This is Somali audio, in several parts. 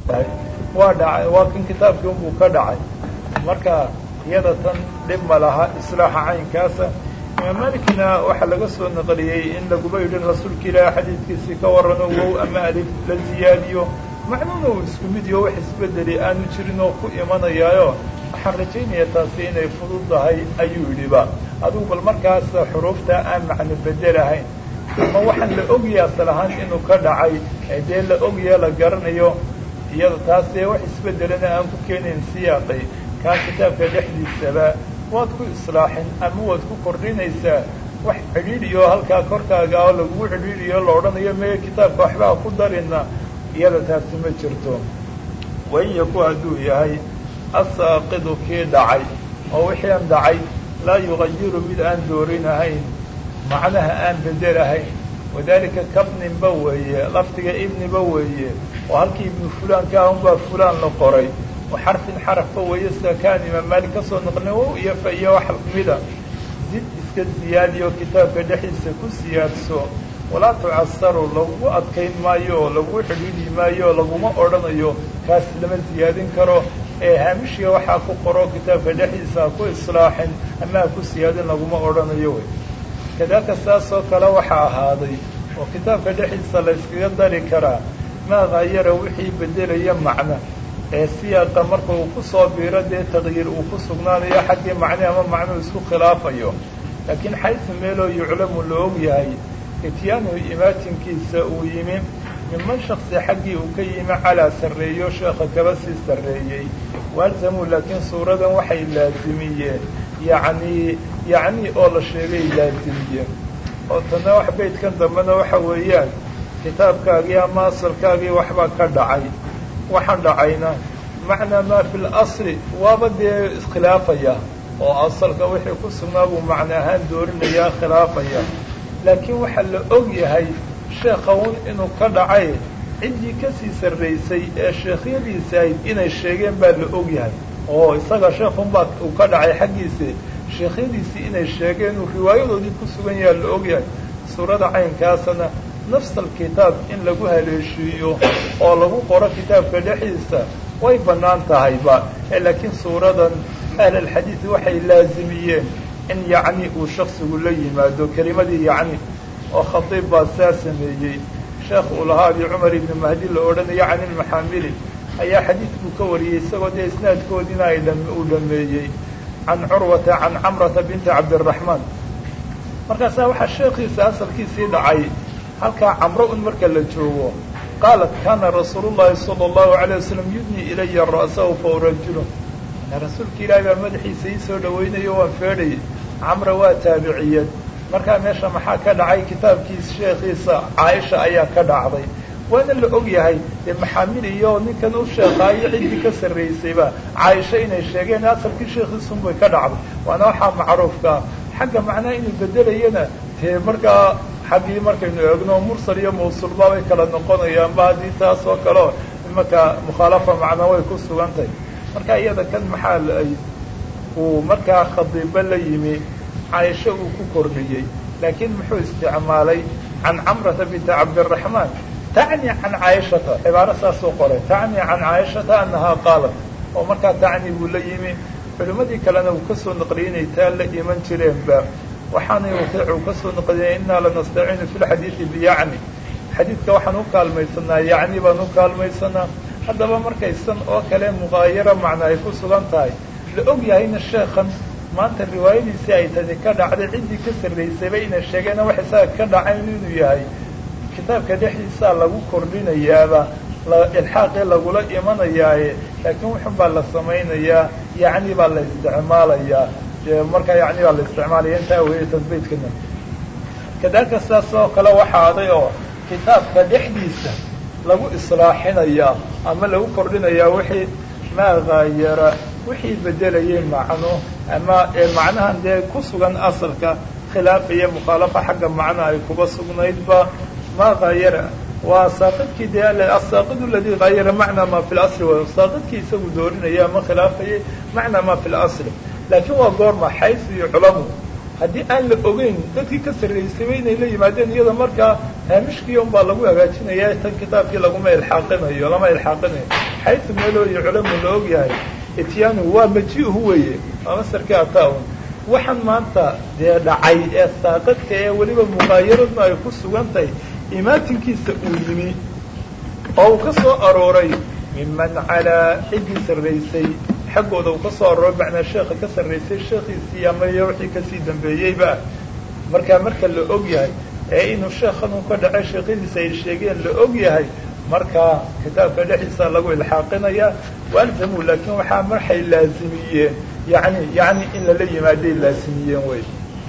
waa dhacay waa kan kitaabkii unbuu ka dhacay marka iyada tan dhib ma laha islaaxa caynkaasa imaam malikina waxaa laga soo naqliyey in laguba yidhin rasuulka ilaahi xadiidkiisii ka warrano wow ama alif la ziyaadiyo macnuuna uu isku mid iyo wax isbedeli aanu jirin oo ku imanayaayo waxaan rajaynaya taasi inay fudud tahay ayuu yidhiba adugu bal markaas xuruufta aan macno bedelahayn ama waxaan la ogyaha asal ahaan inuu ka dhacay ee dee la ogyaha la garanayo iyada taas dee wax isbedelana aan ku keenayn siyaaqay kaa kitaabka dhexdiisaba waad ku islaaxin ama waad ku kordhinaysaa wax cidhiidhiyo halkaa korkaaga oo lagugu cidhiidhiyo la odhanayo mee kitaabka waxbaa ku darina iyada taasi ma jirto wain yaku hadduu yahay asaaqidu kii dhacay oo wixii aan dhacay laa yugayiru mid aan doorinahayn macnaha aan bedelahayn wadalika kabninba weeye lafdiga ibniba weeye oo halkii ibnu fulaanka ah unbaa fulaan la qoray oo xarfin xarafba weeye sida kaan imaam maalik ka soo noqlin wow iyo fa iyo wax mida zid iska ziyaadiyo kitaabka dhexdiisa ku siyaadso walaa tucasaru lagu adkayn maayo oo lagu xidhiidhi maayo laguma odhanayo kaas lama ziyaadin karo ee haamishiga waxaa ku qoro kitaabka dhexdiisa ha ku islaaxin ama ha ku siyaadin laguma odhanayo wey kadaalika saasoo kale waxaa ahaaday oo kitaabka dhexdiisa la yskaga dari karaa maa hayara wixii bedelaya macno ee siyaaqa marka uu ku soo biiro dee taqyiir uu ku sugnaanayo xaggii macne ama macnuu isku khilaafayo laakiin xaysu meeloo yuclamu la og yahay ityaanu imaatinkiisa uu yimi minman shaksi xaggii uu ka yimi calaa sarreeyo sheekha kaba sii sarreeyey waalzamuu laakiin suuradan waxay laazimiyeen yacnii yacni oo la sheegay laazimiyeen oo tana wax beydkan dambena waxa weeyaan kitaabkaagii ama asalkaagii waxbaa ka dhacay waxaan dhacayna macnaa maa fi lasli waaba dee iskhilaafaya oo asalka wixii ku sugnaa buu macno ahaan doorinayaa khilaafaya laakiin waxaa la og yahay sheekha un inuu ka dhacay ciddii kasii sarraysay ee sheekhyadiisa ahayd inay sheegeen baa la og yahay oo isaga sheekhunbaa uu ka dhacay xaggiisi sheekhyadiisii inay sheegeen uu riwaayadoodii ku sugan yaha la og yahay suurada caynkaasana nafsal kitaab in lagu haleeshiiyo oo lagu qoro kitaabka dhexdiisa way bannaan tahayba laakiin suuradan ahlalxadiid waxay laazimiyeen in yacni uu shaksigu la yimaado kelimadii yacni oo khadiib baa saa sameeyey sheekh uu lahaa abi cumar ibni mahdi la odhanaya can ilmaxaamili ayaa xadiid buu ka wariyey isagoo dee isnaadkoodiina ay uu dhameeyey can curwata can camrata binti cabdiraxmaan markaasaa waxaa sheekhiisa asalkiisii dhacay halkaa camro un marka la joogo qaalat kaana rasuulu llahi sala allahu alayh wasalam yudnii ilaya ra'sahu fa urajulu rasuulka ilaahi baa madaxiisa ii soo dhawaynayo waan feedhayay camra waa taabiciyad markaa meesha maxaa ka dhacay kitaabkiis sheekhiisa caaisha ayaa ka dhacday waana la og yahay dee maxaamil iyo ninkan u sheekaayo ciddii ka sarraysayba caaisha inay sheegeen asalkii sheekhiisun bay ka dhacday waana waxaa macruufkaa xagga macnaha inuu bedelayana dee markaa xaggii markaynu eegno mursal iyo mawsuulba bay kala noqonayaanba haddii taas oo kaleo imanka mukhaalafa macnaa way ku sugan tahay marka iyada kan maxaa ay uu markaa khadiibo la yimi caaisho uu ku kordhiyey laakiin muxuu isticmaalay can camrata binti cabdiraxmaan tacni can caaishata cibaaro saasoo qoray tacni can caaishata annahaa qaalat oo markaa tacni buu la yimi culimmadii kalena uu kasoo naqliyey inay taa la iman jireenba waxaanay waqiic uu kasoo naqliyay innaa lanastaciinu fi lxadiidi biyacni xadiidka waxaan u kaalmaysanaa yacni baan u kaalmaysanaa haddaba markaysan oo kale muqaayaro macna ay ku sugan tahay la og yahayna sheekhan maanta riwaayadiisii ay tani ka dhacday ciddii ka sarraysayba inay sheegeena wax isaga ka dhacayn inuu yahay kitaabka dhexdiisaa lagu kordhinayaaba ilxaaqii lagula imanayaaye laakiin wuxun baa la samaynayaa yacni baa la isticmaalayaa markaa yacni baa la isticmaalaya intaa weeye tasbiidkana kadalika sidaas oo kale waxaa aday oo kitaabka dhexdiisa lagu islaaxinayaa ama lagu kordhinayaa wixii maa haayara wixii bedelayay macno ama macnahan dee ku sugan asalka khilaaf iyo mukhaalafa xagga macno ay kuba sugnaydba maa haayara waa saaqidkii dee asaaqid aladii haayara macnaa maa fi lasli way saaqidkii isagu doorinaya ama khilaafayay macnaa maa fi lasli laakiin waa goorma xaysu iyo culamu haddii aan la ogeyn dadkii ka sarraysayba inay la yimaadeen iyada markaa haamishkii un baa lagu hagaajinaya tan kitaabkii laguma ilxaaqinayo lama ilxaaqinayo xaytu meeloo yuclamu la og yahay ityaanu waa maji-hu weeye waa masarkii ataa-un waxaan maanta dee dhacay ee saaqadka ee weliba muqaayaradnu ay ku sugan tahay imaatinkiisa uu yimi oo uu ka soo arooray miman calaa ciddii sarraysay xaggooda uu ka soo arooray macnaa sheekha ka sarraysay sheekhiisii ama iyo wixii kasii dambeeyeyba markaa marka la og yahay ee inuu sheekhan uu ka dhacay sheekhadiisa ay sheegeen la og yahay markaa kitaabka dhexdiisa lagu ilxaaqinaya walzamuu laakiin waxaa marxay laazimiyeen yani yani in lala yimaaday laasimiyeen wey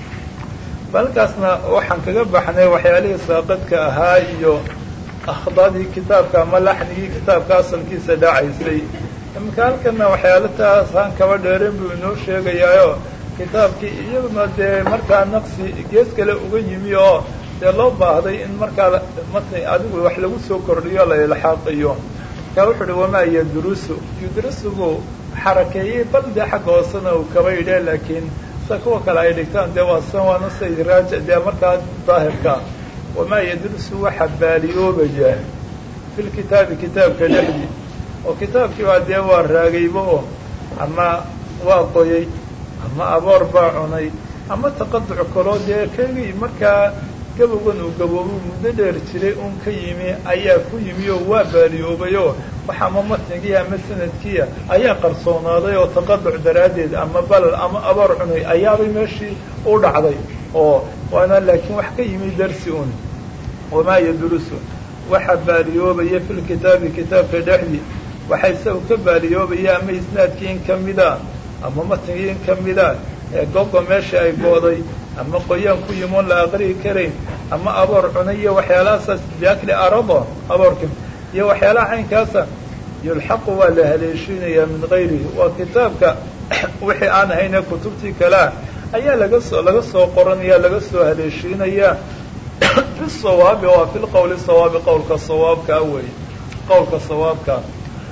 balkaasna waxaan kaga baxnay waxyaalihii saaqadka ahaa iyo akhdadii kitaabka ama laxnigii kitaabka asalkiisa dhacaysay imika halkana waxyaalo taasaan kaba dheeren buu inoo sheegayaayo kitaabkii iyaduna dee markaa naqsi gees kale uga yimi oo dee loo baahday in markaa matn adigu wax lagu soo kordhiyo la ilxaaqiyo markaa wuxu uhi wamaa yadrusu yudrusugu xarakeeyey bal dee xagga hoosena uu kaba yidhe laakiin sida kuwa kale ay dhigtaan dee waa san waana say raaji dee markaa daahirka wamaa yadrusu waxa baaliyoobaya fi lkitaabi kitaabka dhexdii oo kitaabkii baa dee waa raagayba oo ama waa qoyay ama aboor baa cunay ama taqaduc kaloo dee kagii markaa gabowgan uu gaboobo muddo dheer jiray uun ka yimi ayaa ku yimi oo waa baaliyoobayoo wax ama matnigii ama sanadkiia ayaa qarsoonaaday oo taqaduc daraaddeed ama balal ama aboor cunay ayaabay meeshii u dhacday oo waana laakiin wax ka yimi darsi un wamaa yadrusu waxa baaliyoobaya fi lkitaabi kitaabka dhexdii waxa isaga ka baaliyoobaya ama isnaadkii in kamida ama matnigii in kamida ee gogo meesha ay gooday ama qoyaan ku yimoon la aqri'i karayn ama aboor cunay iyo waxyaalahasaas biakli arado aboorka iyo waxyaalaha caynkaasa yulxaqu waa la haleeshiinayaa min gayrihi waa kitaabka wixii aan ahayne kutubtii kalea ayaa laga soo laga soo qoranaya laga soo haleeshiinayaa fi sawaabi waa fi lqowli sawaabi qowlka sawaabkaa weeye qowlka sawaabkaa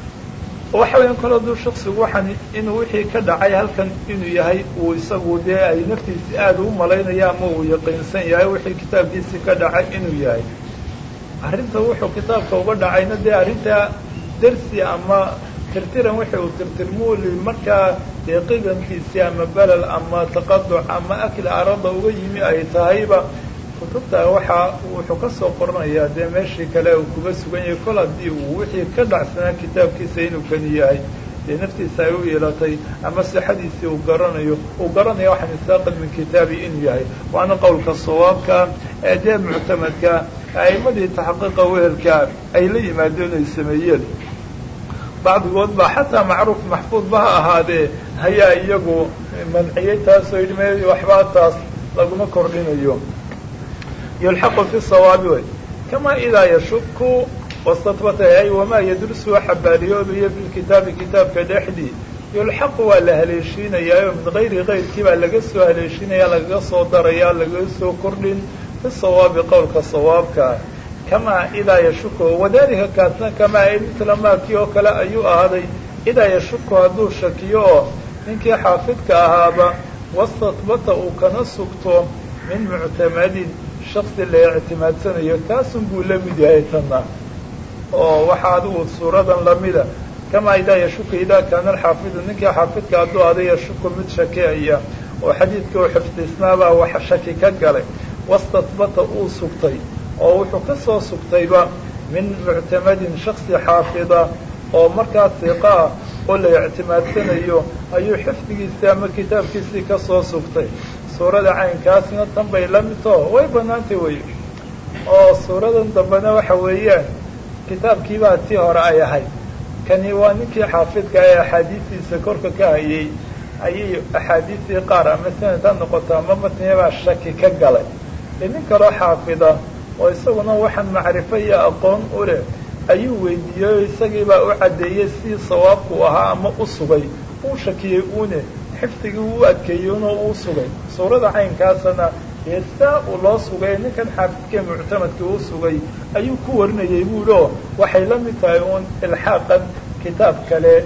waxa weya kol hadduu shaksigu waxaan inuu wixii ka dhacay halkan inuu yahay uu isagu dee ay naftiisi aada u malaynaya ama uu yaqiinsan yahay wixii kitaabkiisii ka dhacay inuu yahay arrinta wuxuu kitaabka uga dhacayna dee arrintaa dersi ama tirtiran wixii uu tirtirmuuli markaa dee qidankiisii ama belel ama taqaduc ama akli arada uga yimi ay tahayba kutubta waxaa wuxuu ka soo qoranayaa dee meeshii kale uu kuga sugan yahay kol haddii uu wixii ka dhacsanaa kitaabkiisa inuu kani yahay dee naftiisa ay u yeelatay ama sixadiisii uu garanayo uu garanaya waxaan isaaqad min kitaabi inuu yahay waana qowlka sawaabka ee dee muctamadka a'imadii taxaqiiqa wehelka ay la yimaadeen ay sameeyeen bacdigood baa xataa macruuf maxfuudba ha ahaadee hayaa iyagu manciyey taasoo yidhi me waxbaa taas laguma kordhinayo yulxaqu fi sawaabi wey kamaa idaa yashuku wastatbata ay wamaa yadrusu waxa baaliyoobaya fi lkitaabi kitaabka dhexdii yulxaqu waa la haleeshiinayaayo min gayri kayrkii baa laga soo haleeshiinaya lagaga soo daraya lagaga soo kordhin fi sawaabi qowlka sawaabka kamaa idaa yashuku wadalika kaasna kamaa ay mitla maakii oo kale ayuu ahaaday idaa yashuku hadduu shakiyo oo ninkii xaafidka ahaaba wastatbata uu kana sugto min muctamadin shaksi la ictimaadsanayo taasun buu la mid yahay tanna oo waxaa adigu suuradan lamida kamaa idaa yashuka idaa kaana alxaafidu ninkii xaafidka hadduu ada yashuku mid shakeaya oo xadiidka uu xifdisnaabaa wax shaki ka galay wastatbata uu sugtay oo wuxuu ka soo sugtayba min muctamadin shaksi xaafida oo markaa siqa ah oo la ictimaadsanayo ayuu xifdigiisii ama kitaabkiisii ka soo sugtay suurada caynkaasna tan bay la mid taho way banaantay wey oo suuradan dambena waxa weeyaan kitaabkiibaa tii hore ay ahayd kani waa ninkii xaafidka ee axaadiistiisa korka ka hayay ayay axaadiistii qaar ama sanad ha noqoto ama matniyabaa shaki ka galay ee nin kaloo xaafida oo isaguna waxaan macrifo iyo aqoon u leh ayuu weydiiyey o isagiibaa u caddeeyey sidii sawaabku ahaa ama u sugay uu shakiyey uune xifdigii uu adkeeyey unoo uu sugay suurada caynkaasana ee saa uu loo sugay ninkan xaafidkee muctamadkii uu sugay ayuu ku warinayay buulo waxay la mid tahay uun ilxaaqan kitaab kale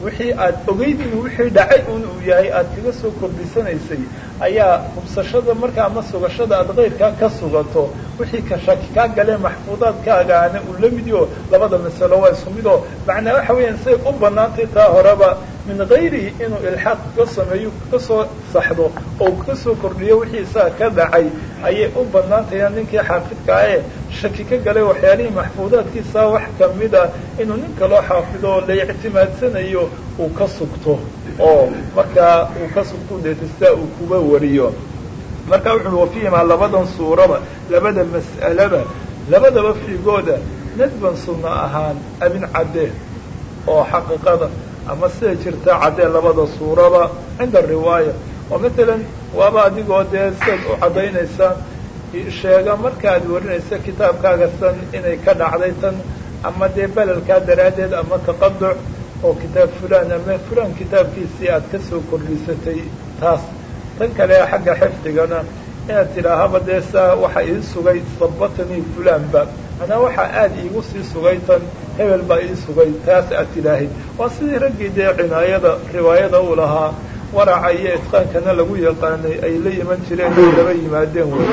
wixii aad ogeyd inuu wixii dhacay un uu yahay aad kaga soo kordhisanaysay ayaa hubsashada markaa ama sugashada aad kayrkaa ka sugato wixii ka shaki kaa galee maxfuudaadkaagaana uu la mid yaho labada masalo waa isku mid oo macnaa waxa weeyaan say u banaantay taa horeba min gayrihi inuu ilxaaq ka sameeyo ka soo saxdo oo ka soo kordhiyo wixii isaga ka dhacay ayay u banaantayaan ninkii xaafidkaa ee shaki ka galay waxyaalihii maxfuudaadkiisa wax kamid a inuu nin kaloo xaafido oo la ictimaadsanayo uu ka sugto oo markaa uu ka sugto deetistaa uu kuba wariyo marka wuxuu wafiihimaa labadan suuraba labada mas'alaba labadaba fiigooda nadban sunno ahaan abin cadde oo xaqiiqada ama sida jirta caddee labada suuraba cinda riwaaya oo matalan waaba adigoo dee sidaad u caddaynaysaan sheega markaad warinaysa kitaabkaaga tan inay ka dhacday tan ama dee belalkaa daraaddeed ama taqaduc oo kitaab fulaan ama fulaan kitaabkiisii aad ka soo kordhisatay taas tan kale xagga xifdigana inaad tidhaahaba dee saa waxa ii sugay sabatanii fulaanba manaa waxaa aada iigu sii sugay tan hebel baa ii sugay taas aad tidhaahid waa sidii raggii dee cinaayada riwaayada uu lahaa waraca iyo itqaankana lagu yaqaanay ay la yiman jireen ay laba yimaadeen wey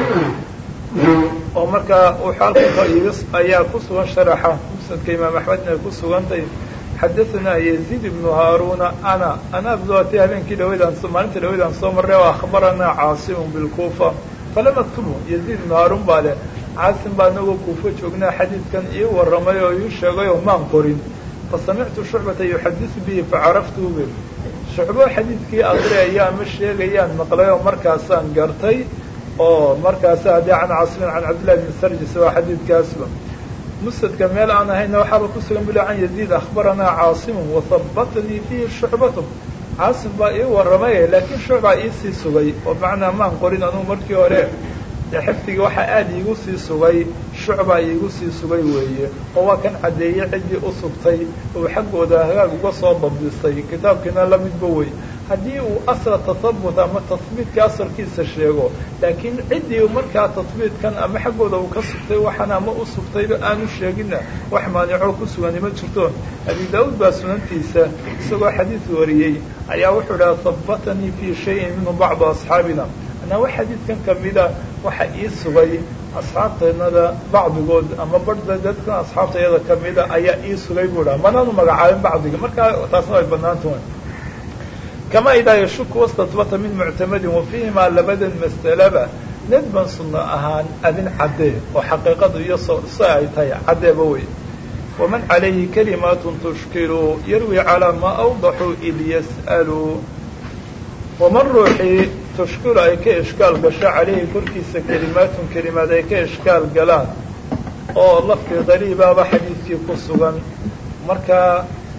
oo markaa wuxuu ayaa ku sugan sharaxa musnadka imaam axmedna ay ku sugantay xadaanaa yaziid ibnu haaruna ana ana abduati habeenkii dhawaydaan maalinta dhawaydaan soo marray oo akhbaranaa caasimun bilkuufa falam aktubu yaziid ibnu haaruun baa leh caasim baa anagoo kuufo joognaa xadiidkan ii warramay oo ii sheegay oo maan qorin fasamictu shucbata yuxadisu bihi facaraftuu be shucbo xadiidkii aqriyaya ama sheegayaan maqlay oo markaasaan gartay oo markaasa haddii can caasimin can cabdillahi bni sarjis waa xadiidkaasba musnadka meel aan ahayna waxaaba ku sugan bula can yaziid akhbaranaa caasimun wahabatanii fiihi shucbatu caasim baa ii warramay laakiin shucbaa iisii sugay oo macnaa maan qorin anugu markii hore dee xifdigii waxaa aada iigu sii sugay shucbaa iigu sii sugay weeye oo waa kan caddeeyey ciddii u sugtay uu xaggooda hagaag uga soo dabdisay kitaabkiina la midba wey haddii uu asla tasabut ama tasbiidka asalkiisa sheego laakiin ciddii markaa tasbiidkan ama xaggooda uu ka sugtay waxaan ama u sugtayba aanu sheegina wax maanicoo ku sugani ma jirto abi daauud baa sunantiisa isagoo xadiid wariyey ayaa wuxuu dhaha habatanii fii shayin minhu bacdu asxaabina anaa wax xadiidkan kamida waxa ii sugay asxaabteennada bacdigood ama barda dadkan asxaabtayada kamida ayaa ii sugay buu dhaha manaanu magacaabin bacdiga markaa taasna way banaantahay kama idaa yashuku wastatbata min muctamadin wa fiihimaa labadan mas'alaba nadban sunno ahaan adin caddee oo xaqiiqadu iyo si ay tahay caddeeba wey waman calayhi kalimaatun tushkilu yarwi calaa maa awdaxuu id yas'alu waman ruuxii tushkilu ay ka ishkaal gasho calayhi korkiisa kelimaatun kelimaad ay ka ishkaal galaan oo lafdi qariibaaba xadiidkii ku sugan markaa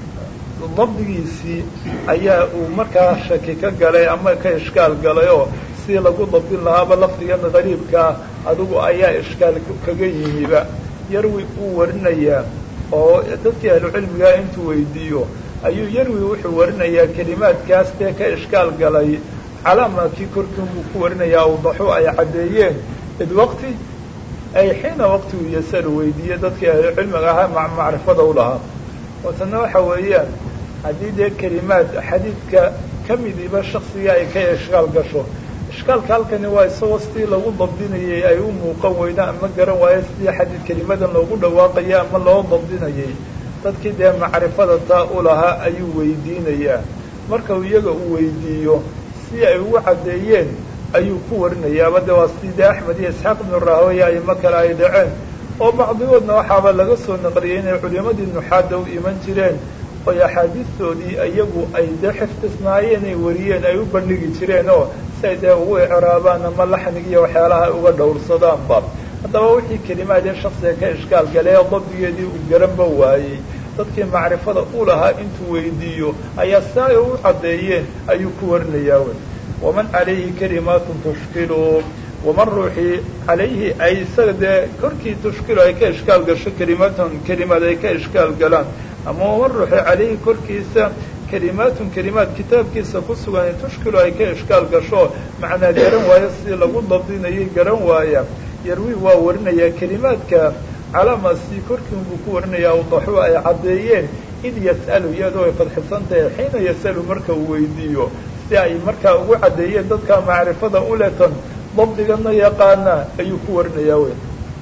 dabdigiisii ayaa uu markaa shaki ka galay ama ka ishkaal galay oo si lagu dabdin lahaaba lafdigan qariibkaa adigu ayaa ishkaal kaga yimiba yarwi uu warinayaa oo dadkii ahlucilmigaa intuu weydiiyo ayuu yarwi wuxuu warinayaa kelimaadkaas dee ka ishkaal galay calaamaakii korkiin buu ku warinayaa awdaxu ay caddeeyeen id waqti ay xiina waqti uu yasalu weydiiye dadkii ahlucilmiga ahaa macrifada u lahaa watana waxa weeyaan haddii dee kelimaad xadiidka ka midiba shaksiga ay ka ishkaal gasho ishkaalka halkani waa isagoo sidii lagu dabdinayay ay u muuqan weyda ama garan waayo sidii xadiid kelimadan loogu dhawaaqaya ama loo dabdinayay dadkii dee macrifada taa u lahaa ayuu weydiinayaa marka iyaga uu weydiiyo si ay ugu caddeeyeen ayuu ku warinayaaba de waa sidii dee axmed iyo isxaaq ibnu rahawaya ayma kale ay dhaceen oo bacdigoodna waxaaba laga soo naqliyey inay culimadii nuxaada u iman jireen oy axaadiistoodii iyagu ay dee xifdisnaayeen ay wariyeen ay u bandhigi jireen oo si ay dee ugu icraabaan ama laxnig iyo waxyaalaha ay uga dhowrsadaanba haddaba wixii kelimaadee shaksiga ka ishkaal galee dabdigeedii uu garanba waayey dadkii macrifada u lahaa intuu weydiiyo ayaa si ay u caddeeyeen ayuu ku warinayaa wey waman calayhi kalimaatun tushkilu waman ruuxii calayhi ay isaga dee korkii tushkilu ay ka ishkaal gasho kelimaatan kelimaad ay ka ishkaal galaan ama waman ruuxii calayhi korkiisa kelimaatun kelimaad kitaabkiisa ku sugan tushkilu ay ka ishkaal gasho macnaa garan waayo sidii lagu dabdinayay garan waaya yarwi waa warinayaa kelimaadka calaamaasi korkiin buu ku warinayaa awdaxu ay caddeeyeen id yas'alu iyadoo ay fadxisantahay xiina yas'alu marka uu weydiiyo si ay markaa ugu caddeeyeen dadka macrifada uletan dabdigana yaqaana ayuu ku warinayaa wey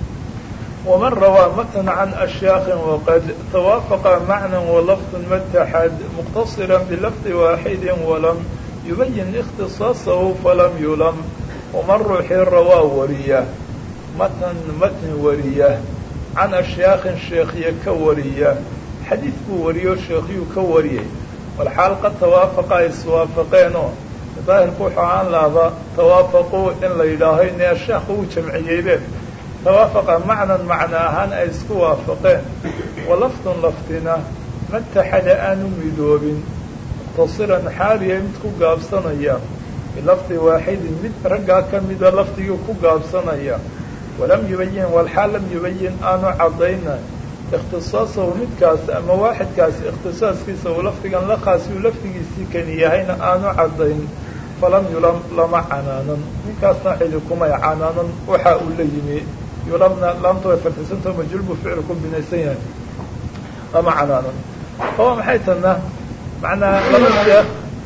waman rawaa matn can ashyaakin waqad tawaafaqa macnan walafdun mataxad muqtasira bilafdi waaxidi walam yubayin ikhtisaasahu falam yulam waman ruuxii rawaa wariya matn matni wariya can ashyaakin sheekhiya ka wariya xadiid buu wariyo sheekhyuu ka wariyey walxaal qad tawaafaqa ay iswaafaqeenoo daahirku wuxuu ahaan lahaba tawaafaquu in la yidhaaho ine sheekha uu jamciyeybeen tawaafaqa macnan macno ahaan ay isku waafaqeen walafdun lafdina mataxada aanu midoobin muqtasiran xaaliya mid ku gaabsanaya bilafdi waaxidin mid raggaa ka mida lafdigii ku gaabsanaya walam yubayin walxaal lam yubayin aanu caddayna ikhtisaasahu midkaas ama waaxidkaas ikhtisaaskiisa uu lafdigan la khaasi uu lafdigiisii kani yahayna aanu caddayn falam yulam lama canaanan ninkaasna cidi kumay canaanan waxa uu la yimi yulamna laamta way fartisantao majulbu ficil ku binaysan yahay lama canaanan oo maxay tana macnaa laba sheekh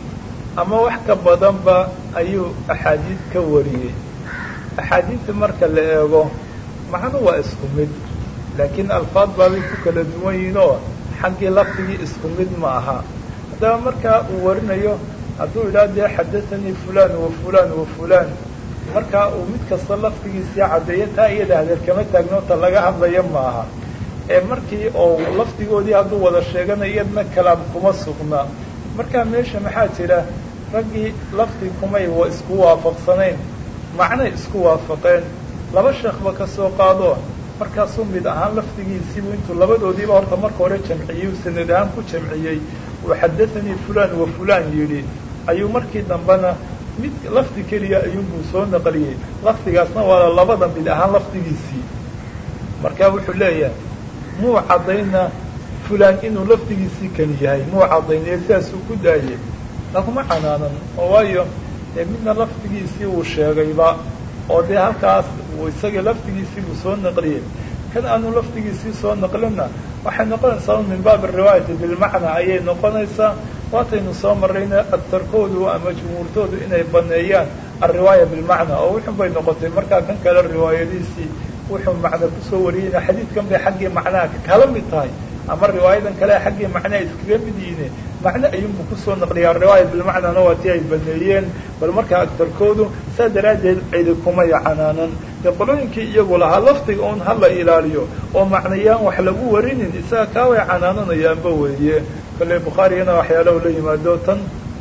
ama wax ka badanba ayuu axaadiid ka wariyey axaadiidta marka la eego macnu waa isku mid laakiin alfaad baabay ku kala duwan yihiin oo xaggii lafdigii isku mid ma aha haddaba markaa uu warinayo hadduu idhaha dee xadaanii fulan wa fulan wa fulan markaa uu mid kasta lafdigiisii caddeeyo taa iyada hadeer kama taagno ta laga hadlaya ma aha ee markii oo lafdigoodii hadduu wada sheegana iyadna kalaam kuma sugna markaa meesha maxaa jira raggii lafdi kumay wa isku waafaqsanayn macnay isku waafaqeen laba sheekhba ka soo qaado markaasuu mid ahaan lafdigiisiibu intuu labadoodiiba horta marka hore jamciyey uu sanad ahaan ku jamciyey uu xadaanii fulan wa fulan yidhi ayuu markii dambena mid lafdi keliya ayuunbuu soo naqliyey lafdigaasna waa labada mid ahaan lafdigiisii marka wuxuu leeyahay muu caddayna fulaan inuu lafdigiisii kani yahay muu caddaynee sidaasuu ku daayey laguma canaanan oo waayo dee midna lafdigiisii uu sheegayba oo dee halkaas isaga lafdigiisii buu soo naqliyey kan aanu lafdigiisii soo naqlinna waxay noqonaysaa min baab ariwaayati bilmacnaa ayay noqonaysaa waataynu soo marrayna agtarkoodu ama jumhuurtoodu inay baneeyaan alriwaaya bilmacnaa oo wuxun bay noqotay markaa kan kale riwaayadiisii wuxuu macna kusoo wariyeyna xadiidkan bay xaggii macnaha kala mid tahay ama riwaayadan kale xaggii macnaha iskaga mid yihiine macno ayuunbu kusoo naqliyaa riwaaya bilmacnaana waa tii ay baneeyeen bal markaa agtarkoodu saa daraaddeed cidi kumay canaanan dee qolooyinkii iyagu lahaa lafdiga un hala ilaaliyo oo macnayaan wax lagu warinin isaga kaa way canaananayaanba weeye kale bukhaariyana waxyaalaha la yimaado tan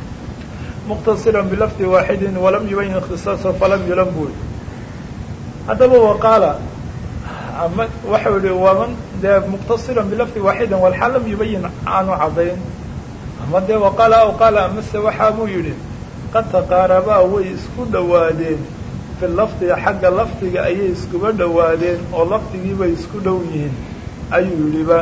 muqtasiran bilafdi waaxidin walam yubayin ikhtisaasa falam yulan buy haddaba waqaala ama waxau yihi waman dee muqtasiran bilafdi waaxidin walxaal lam yubayin aanu caddayn ama dee waqaala aw qaala amase waxaa buu yidhi qad taqaarabaa way isku dhowaadeen fi lafdi xagga lafdiga ayay iskuba dhowaadeen oo lafdigii bay isku dhow yihiin ayuu yidhiba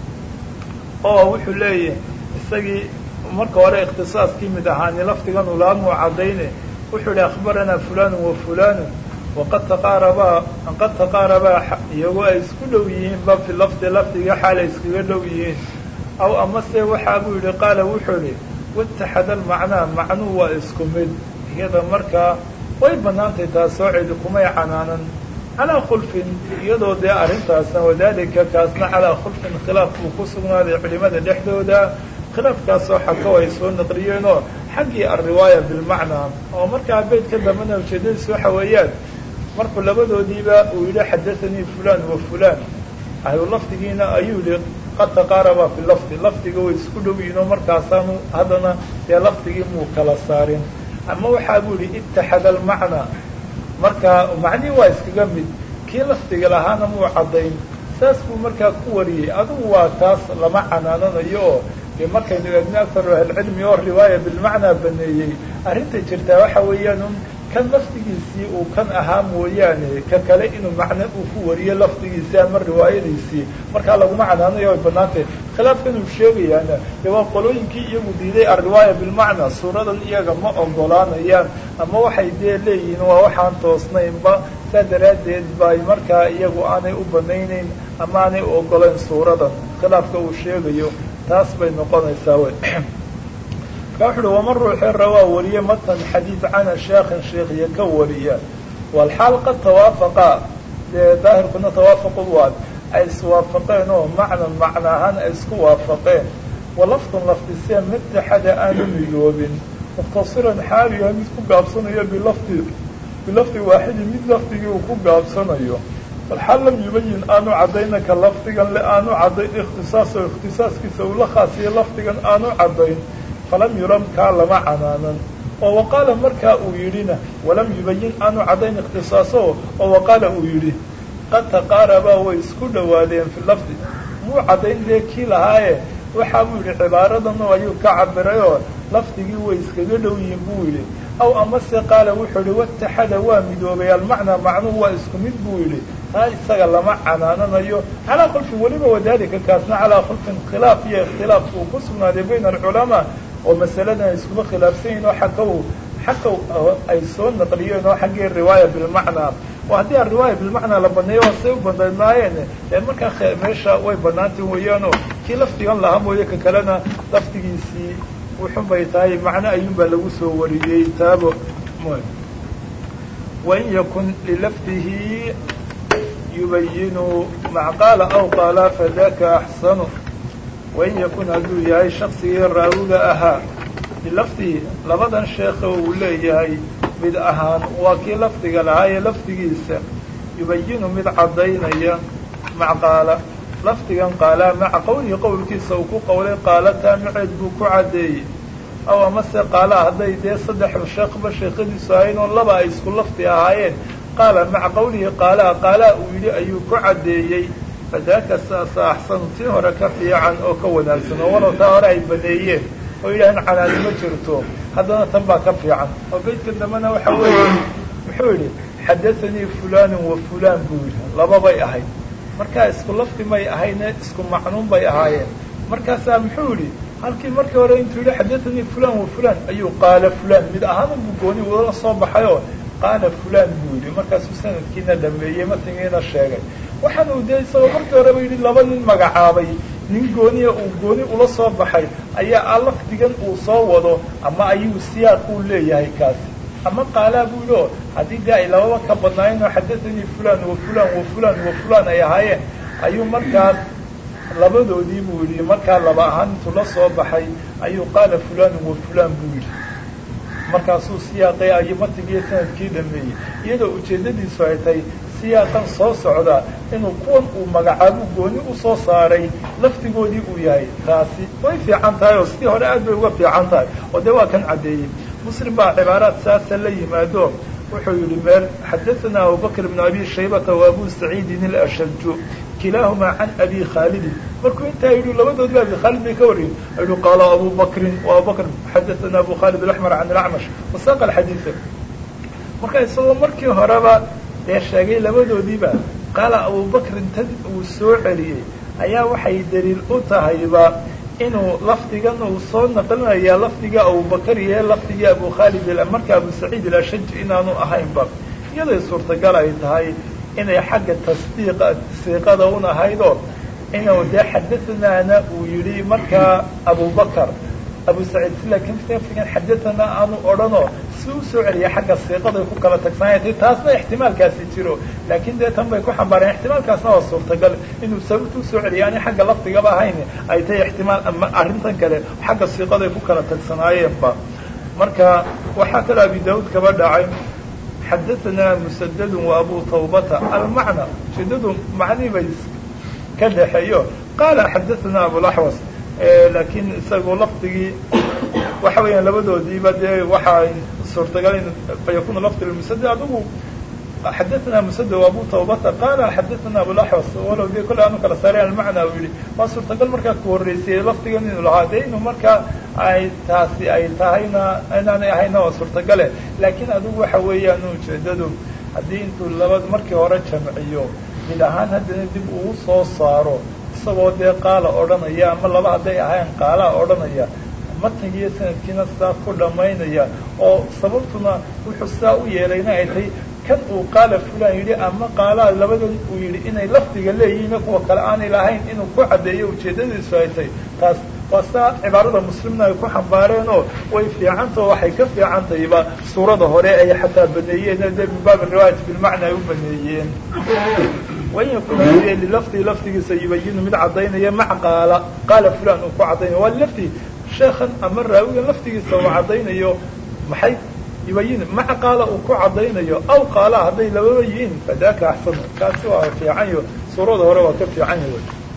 oo wuxuu leeyahay isagii marka hore ikhtisaaskii mid ahaani lafdigan ulaamuu caddayne wuxuu yihi akhbaranaa fulanu wa fulanu waqad taqaarabaa qad taqaarabaa iyagoo ay isku dhow yihiinba fi lafdi lafdiga xaalay iskaga dhow yihiin aw amase waxaa buu yidhi qaala wuxuu idhi wataxada almacnaa macnuu waa isku mid iyada markaa way bannaantay taasoo cidi kumay canaanan calaa khulfin iyadoo dee arrintaasna wadaalika kaasna calaa khulfin khilaaf buu ku sugnaaday culimada dhexdooda khilaafkaasoo xakaw ay soo naqliyeenoo xaggii alriwaaya bilmacnaa oo markaa beydka dambena ujeedadiis waxa weeyaan markuu labadoodiiba uu yidhi xadaanii fulan wa fulan ahlu lafdigiina ayuu yihi qad taqaaraba fi lafdi lafdiga way isku dhow yihin oo markaasaanu haddana dee lafdigii muu kala saarin ama waxaa buu yihi itaxada almacnaa markaa macnihii waa iskaga mid kii lafdiga lahaana muu caddayn saas buu markaa ku wariyey adugu waa taas lama canaananayo oo dee markaynu eegno akaru ahlcilmi oo riwaaya bilmacnaa baneeyey arrinta jirtaa waxa weeyaan un kan lafdigiisii uu kan ahaa mooyaane ka kale inuu macno uu ku wariyo lafdigiisii ama riwaayadiisii markaa laguma canaanayo way banaantay khilaafkan uu sheegayaana dee waa qolooyinkii iyagu diiday alriwaaya bilmacnaa suuradan iyaga ma ogolaanayaan ama waxay dee leeyihiin waa waxaan toosnaynba saa daraaddeed bay markaa iyagu aanay u banaynayn ama aanay u ogolayn suuradan khilaafka uu sheegayo taas bay noqonaysaa wey ka wuxu uhi waman ruuxii rawaa wariye matan xadiid cana sheekhin sheekhiya ka wariya walxaal qad tawaafaqa dee daahirkuna tawaafaqu waad ay iswaafaqeen oo macnan macna ahaan ay isku waafaqeen walafdun lafdisee mitaxada aanu midoobin muktasiran xaalu yahay mid ku gaabsanayo bilafdi bilafdi waaxidin mid lafdigii uu ku gaabsanayo walxaal lam yubayin aanu caddaynaka lafdigan le aanu caddayn ikhtisaaso ikhtisaaskiisa uu la khaasiyo lafdigan aanu caddayn falam yuram kaa lama canaanan oo waqaala markaa uu yidhina walam yubayin aanu caddayn ikhtisaaso oo waqaala uu yidhi qad taqaarabaa way isku dhowaadeen fi lafdi muu caddayn dee kii lahaaye waxa buu yidhi cibaaradan ayuu ka cabiray oo lafdigii way iskaga dhow yihiin buu yidhi aw amase qaala wuxuu yihi wataxada waa midoobay almacnaa macnuhu waa isku mid buu yidhi taa isaga lama canaananayo calaa khulfin weliba wadalika kaasna calaa khulfin khilaaf iyo ikhtilaaf uu ku sugnaaday bayna alculamaa oo masaladan ay iskuba khilaafsan yihin oo xagga u xagga ay soo naqliyeen oo xaggii riwaaya bilmacnaa oo haddii a riwaaya bilmacnaa la baneeyo waa say u badnaayeen dee markaa meesha way banaantay weeyaanoo kii lafdigan lahaa mooye ka kalena lafdigiisii wuxun bay tahay macno ayuunbaa lagu soo wariyey taabo wain yakun lilafdihi yubayinu macqaala aw qaala fadaka axsanu wain yakun hadduu yahay shaksigii raawiga ahaa bilafdihi labadan sheekha uu leeyahay mid ahaan waa kii lafdiga lahaa ee lafdigiisa yubayinu mid caddaynaya macqaala lafdigan qaalaa maca qowlihi qowlkiisa uu ku qowlay qaalataa maceed buu ku caddeeyey aw amase qaalaa hadday dee saddex sheekhba sheekhadiisu ahayn oo laba ay isku lafdi ahaayeen qaala maca qowlihi qaalaa qaalaa uu yidhi ayuu ku caddeeyey fadaaka saasa axsanu tii hore ka fiican oo ka wanaagsan oo walow taa hore ay baneeyeen oo yidhaaheen canaani ma jirto haddana tan baa ka fiican oo beydka dambena waxa weeye muxuu yidhi xadathanii fulaanu wa fulaan buu yidhi lababay ahayd markaa isku lafdi may ahayne isku macnuun bay ahaayeen markaasaa muxuu yidhi halkii markii hore intuu yidhi xadathanii fulaan wa fulaan ayuu qaala fulaan mid ahaan unbuu gooni ula soo baxayoo qaala fulaan buu yidhi markaasuu sanadkiina dhameeyey matnigiina sheegay waxaan uu dee isagoo markii horeba yidhi laba nin magacaabay nin gooniya uu gooni ula soo baxay ayaa lafdigan uu soo wado ama ayuu siyaaq uu leeyahay kaasi ama qaalaa buu yidhi oo haddii dee ay lababa ka badnaayeen oo xadathanii fulaan wa fulaan wa fulaan wa fulaan ay ahaayeen ayuu markaas labadoodii buu yidhi markaa laba ahaan intuu la soo baxay ayuu qaala fulaanu wa fulaan buu yidhi markaasuu siyaaqay ayo matigiiyo sanadkii dhameeyey iyadoo ujeeddadiisu ay tahay siyaaqan soo socda inuu kuwan uu magacaabuu gooni u soo saaray laftigoodii uu yahay taasi way fiican tahay oo sidii hore aad bay uga fiican tahay oo dee waa kan caddeeyey muslim baa cibaaraad saasa la yimaado wuxuu yidhi meel xadaثana abubakr bn abi shaybata wa abu saciidin اlashaju kilaahumaa can abi khaalidin markuu intaa yidhi labadoodba abi khaalid bay ka wariyeen yihi qaala abu bakrin abu bakr xadaثana abu khaalid اlaxmar can اlacmash wasaaqa alxadiida marka isagoo markii horeba dee sheegay labadoodiiba qaala abubakrin tad uu soo celiyey ayaa waxay daliil u tahayba inuu lafdigan uu soo naqlinaya lafdiga abubakar iyo lafdigii abu khaalid marka abu saciid ilashaj inaanu ahaynba iyaday suurtagal ay tahay inay xagga tasdiiqa siiqada un ahaydoo inuu dee xadathanaana uu yidhi markaa abubakar abu saciid laakiin lafdigan xadathana aanu odhanoo si u soo celiya xagga siiqaday ku kala tagsanaytay taasna ixtimaalkaasi jiro laakiin dee tan bay ku xambaareen ixtimaalkaasna waa suurtagal inuu sababta usoo celiya ani xagga lafdigaba ahayn ay tahay ixtimaal ama arrintan kale xagga siiqaday ku kala tagsanaayeenba marka waxaa kaloo abi daawuud kaba dhacay xadathana musadadun wa abu tawbata almacna ujeedadu macnii bay ka dhexeeyo qaala xadathana abulaxwas laakiin isagoo lafdigii waxa weeyaan labadoodiiba dee waxaa suurtagal in fayakunu lafdi lmusad adigu xadathana musad wa abu tawbata qaala xadathana abulaxwas walow dee kolle aanu kala saareen almacna uu yihi waa suurtagal markaa ku horreysay lafdigan inuu lahaa dee inuu markaa ay taasi ay tahayna inaanay ahayna waa suurtagale laakiin adigu waxa weeyaan ujeedadu haddii intuu laba markii hore jamciyo mid ahaan haddana dib uu soo saaro isagoo dee qaala odhanaya ama laba hadday ahayn qaalaa odhanaya matnigiiyo sanadkiina sidaa ku dhammaynaya oo sababtuna wuxuu sidaa u yeelayna ay tahay kan uu qaala fulan yidhi ama qaalaa labadan uu yidhi inay lafdiga leeyihiin kuwa kale aanay lahayn inuu ku caddeeyo ujeeddadiisu ay tahay taas waa saa cibaarada muslimna ay ku xambaareen oo way fiicantao waxay ka fiicantayba suurada hore ay xataa baneeyeen dee min baab riwaayat bilmacna ay u baneeyeen wain yakun hadii lilafdihi lafdigiisa yubayinu mid caddaynaya maca qaala qaala fulan uu ku caddaynayo waa lafdi sheekhan ama raawigan lafdigiisa uu caddaynayo maxay yubayin maca qaala uu ku caddaynayo aw qaala hadday lababa yihiin fadaaka axsanu kaasi waa fiicanyo suurada hore waa ka fiican yahy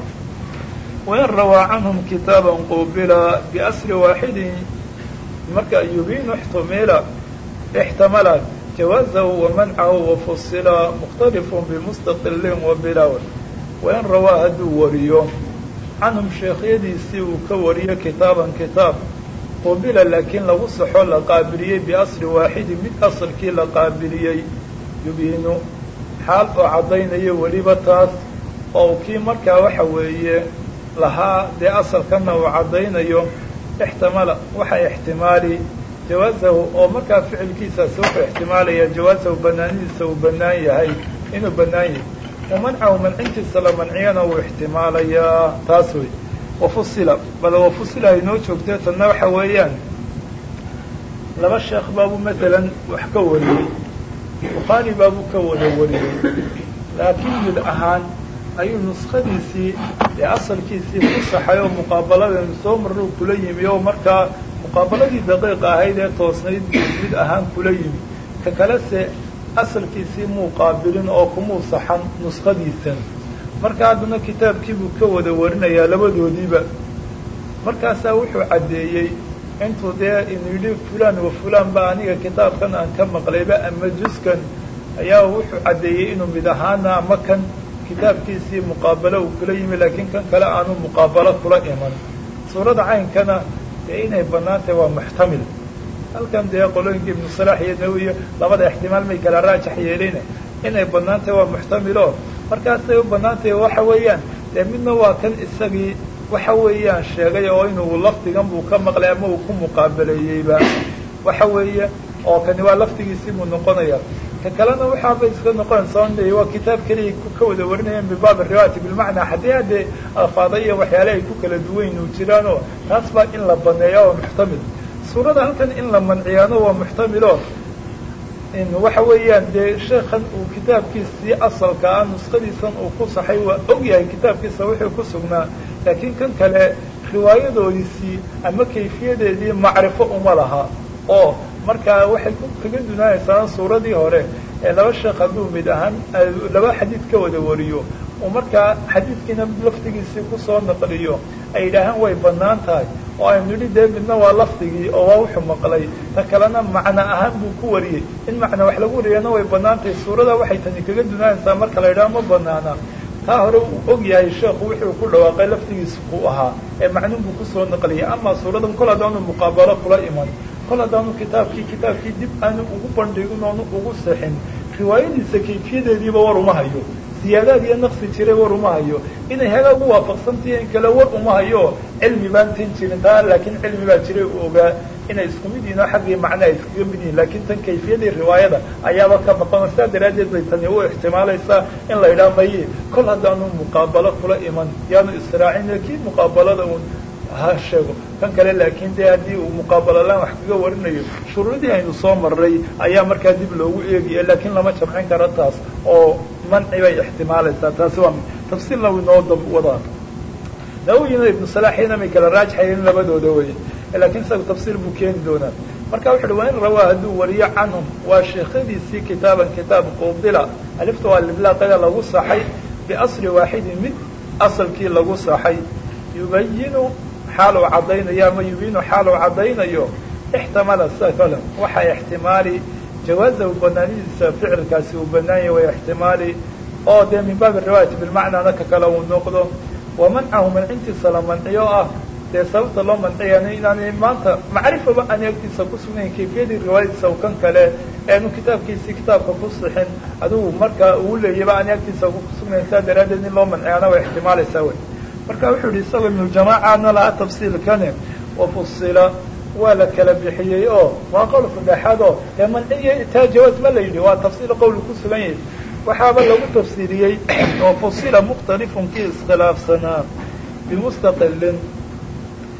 wain rawaa canhum kitaaba qubila biasri waaxidin marka yubiinu ixtumila ixtamala jawaazahu wamancahu wafusila mukhtalifun bimustaqilin wabilaw wain rawaa hadduu wariyo canhum sheekhyadiisii uu ka wariyo kitaaban kitaab qubila laakiin lagu saxo la qaabiliyey biasri waaxidin mid asalkii la qaabiliyey yubiinu xaal oo caddaynayo weliba taas oo kii markaa waxa weeye lahaa dee asalkana uu caddaynayo ixtimala waxa ixtimaali jawaazahu oo markaa ficilkiisaasi wuxuu ixtimaalaya jawaazahu banaanidiisa uu bannaan yahay inuu bannaan yahay wamancahu mancintiisa la manciyana uu ixtimaalayaa taas wey wafusila bal wafusila ay noo joogtee tanna waxa weeyaan laba sheekh baabuu matalan wax ka wariyey bukhaari baabuu ka wada wariyey laakiin mid ahaan ayuu nuskadiisii ee asalkiisii ku saxay oo muqaabaladeenu soo marruu kula yimi oo markaa muqaabaladii daqiiqa ahayd ee toosnayd mid ahaan kula yimi ka kalese asalkiisii muu qaabilin oo kumuu saxan nuskadiisan marka haddana kitaabkiibuu ka wada warinayaa labadoodiiba markaasaa wuxuu caddeeyey intuu dee inu yidhi fulan wa fulan ba aniga kitaabkan aan ka maqlayba ama juskan ayaa wuxuu caddeeyey inuu mid ahaana ama kan kitaabkiisii muqaabalo uu kula yimi laakiin kan kale aanu muqaabalo kula iman suurada caynkana dee inay bannaan tahay waa muxtamil halkan dee qolooyinka ibnu salaax iyo nawiyo labada ixtimaal may kala raajax yeelin inay bannaan tahay waa muxtamilo markaasay u bannaan tahay waxa weeyaan dee midna waa kan isagii waxa weeyaan sheegay oo inuu lafdigan buu ka maqlay ama uu ku muqaabaleeyeyba waxa weeye oo kani waa lafdigiisii buu noqonaya ka kalena waxaabay iska noqonaysaa n waa kitaab keliya ka wada warinayaan min baab riwaayati bilmacnaa haddii haddee alfaada iyo waxyaale ay ku kala duwan u jiraan oo taas baa in la baneeya waa muxtamil suurada halkan in la manciyaano waa muxtamilo waxa weeyaan dee sheekan uu kitaabkiisii asalka ah nuskadiisan uu ku saxay waa og yahay kitaabkiisa wuxuu ku sugnaa laakiin kan kale riwaayadoodiisii ama kayfiyadeedii macrifo uma laha oo markaa waxay kaga dunaanaysaa suuradii hore ee laba sheekh hadduu mid ahaan laba xadiid ka wada wariyo uu markaa xadiidkiina lafdigiisii kusoo naqliyo ay yidhaahaan way bannaan tahay oo aynu nidhi dee midna waa lafdigii oo waa wuxuu maqlay ta kalena macno ahaan buu ku wariyey in macna wax lagu wariyana way bannaan tahay suurada waxay tani kaga dunaanaysaa marka la yidhaha ma banaana taa hore uu og yahay sheekhu wuxuu ku dhawaaqay laftigiisa ku ahaa ee macnun buu kusoo naqliyay ama suuradan kol haddaanu muqaabalo kula iman kol haddaanu kitaabkii kitaabkii dib aanu ugu bandhigin oonu ugu sexin riwaayadiisa kayfiyadeediiba war uma hayo ziyaadaad iyo naqsi jiray war uma hayo inay hagaag u waafaqsantahi in kale war uma hayo cilmi baan tin jirin taa laakiin cilmi baa jiray u ogaa inay isku mid yihin oo xaggii macna ay iskaga mid yihin laakiin tan kayfiyadii riwaayada ayaaba ka maqano sidaa daraaddeed bay tani u ixtimaalaysaa in la yidhaha maye kol haddaanu muqaabalo kula iman yaanu israacin kii muqaabalada uun ha sheego kan kale laakiin dee haddii uu muqaabalalaan wax kaga warinayo shuruudii aynu soo marray ayaa markaa dib loogu eegaya laakiin lama jamcin karo taas oo manci bay ixtimaalaysaa taasi waa tafsiilna uu inoo dab wadaa nawiyina ibnu salaaxina may kala raajxayeen labadooda wey laakiin isaga tafsiir buu keeni doonaa marka wuxu uhi waa in rawaa hadduu wariyo canhum waa sheekhadiisii kitaaban kitaab qubila alifta waa liblaaqada lagu saxay biasli waaxidin mid asalkii lagu saxay yubayinu xaal uu caddaynayo ama yubiinu xaal uu caddaynayo ixtimala sida kale waxaa ixtimaali jawaazahu banaanidiisa ficilkaasi uu banaanyah way ixtimaali oo dee min baabi riwaayati bilmacnaana ka kale uu noqdo wa mancahu mancintiisa la manciyo ah dee sababta loo manciyana inaanay maanta macrifaba aanay agtiisa ku sugnayn kayfiyadii riwaayadiisa kan kale eenu kitaabkiisii kitaabka ku sixin adigu markaa uu leeyaba aanay agtiisa ku sugnayn saa daraaddeed in loo manciyaana way ixtimaalaysaa wey marka wuxuu yihi isagoo ibnujamaacaana lahaa tafsiilkane wafusila waa la kala bixiyey oo waa qowl saddexaad oo dee manciyo taa jawaaz ma la yidhi waa tafsiil qowli ku sugan yahay waxaaba lagu tafsiiriyey wafusila mukhtalifun kii iskhilaafsanaa bimustaqilin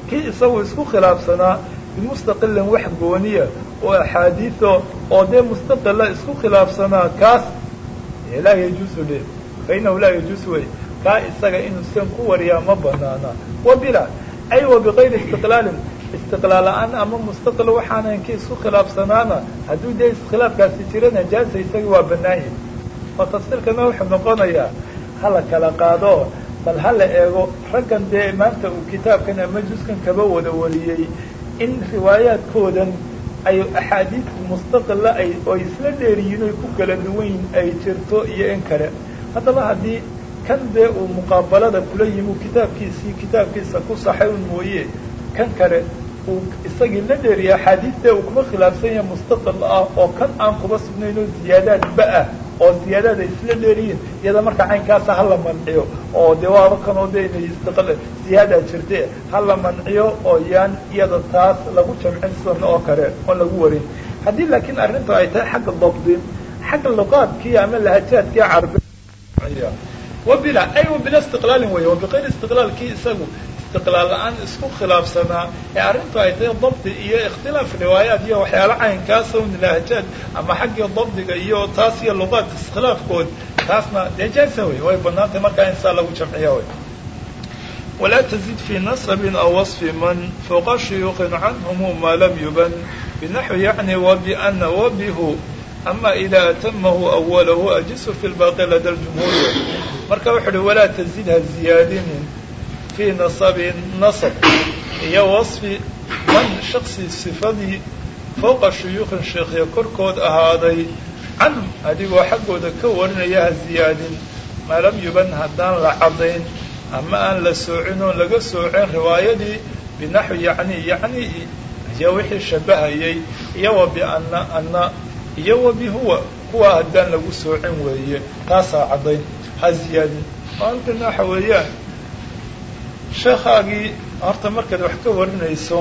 kii isagu isku khilaafsanaa bimustaqilin wax gooniya oo axaadiido oo dee mustaqila isku khilaafsanaa kaas laa yajuusu le fainahu laa yajuusu wey kaa isaga inuu sidan ku wariyaa ma banaana wa bila ay wa bikayri istiqlaalin istiqlaal la-aan ama mustaqil waxaanan kii isku khilaafsanaana hadduu dee iskhilaafkaasi jira najaasa isagii waa banaanyahy oo tafsiirkana wuxuu noqonayaa hala kala qaado bal hala eego raggan dee maanta uu kitaabkan ama juskan kaba wada wariyey in riwaayaadkoodan ay axaadiis mustaqila ay oo isla dheeriyiin oy ku kala duwanyiin ay jirto iyo in kale haddaba haddii kan dee uu muqaabalada kula yimi uu kitaabkiisii kitaabkiisa ku saxay un mooye kan kale uu isagii la dheeriya axaadiiste uu kuma khilaafsan yahay mustaqil ah oo kan aan kuba sugnayn oo ziyaadaadba ah oo ziyaadaad ay isla dheeriyiin iyada marka caynkaasa hala manciyo oo dee waaba kan oo de inay istiql ziyaadaa jirte hala manciyo oo yaan iyada taas lagu jamcin sidan oo kale oon lagu warin haddii laakiin arrintu ay tahay xagga dabdi xagga luqaadkii ama lahajaadkii carbi wabila ay wabila istiqlaalin wey wabikayri istiqlaalkii isagu istiqlaal la-aan isku khilaafsanaa ee arrintu ay tahay dabdi iyo ikhtilaaf riwaayaat iyo waxyaalo caynkaasa un lahajaad ama xaggii dabdiga iyo taas iyo luqaad iskhilaafkood taasna dee jaasa wey way banaantay markaa in saa lagu jamciya wey walaa tazid fi nasabin aw wasfi man fوqa shuyuuqin canhum ma lam yuban binaxwi yacni wabiana wabihu ama ida atamahu awalahu ajisu fi lbaaqi lada ljumhuur marka wuxu uhi walaa tazid ha ziyaadinin fii nasabin nasab iyo wasfi man shaksi sifadii fowqa shuyuuqin sheekhya korkood ahaaday canhum adigoo xaggooda ka warinaya ha ziyaadin maa lam yuban haddaan la caddayn ama aan la soocin oon laga soocin riwaayadii binaxwi yani yani iyo wixii shabahayay iyo wa biana ana iyo wa bihuwa kuwa haddaan lagu soocin weeye taasaa caddayn ha ziyaadin halkana waxa weeyaan sheekhaagii horta markaad wax ka warinayso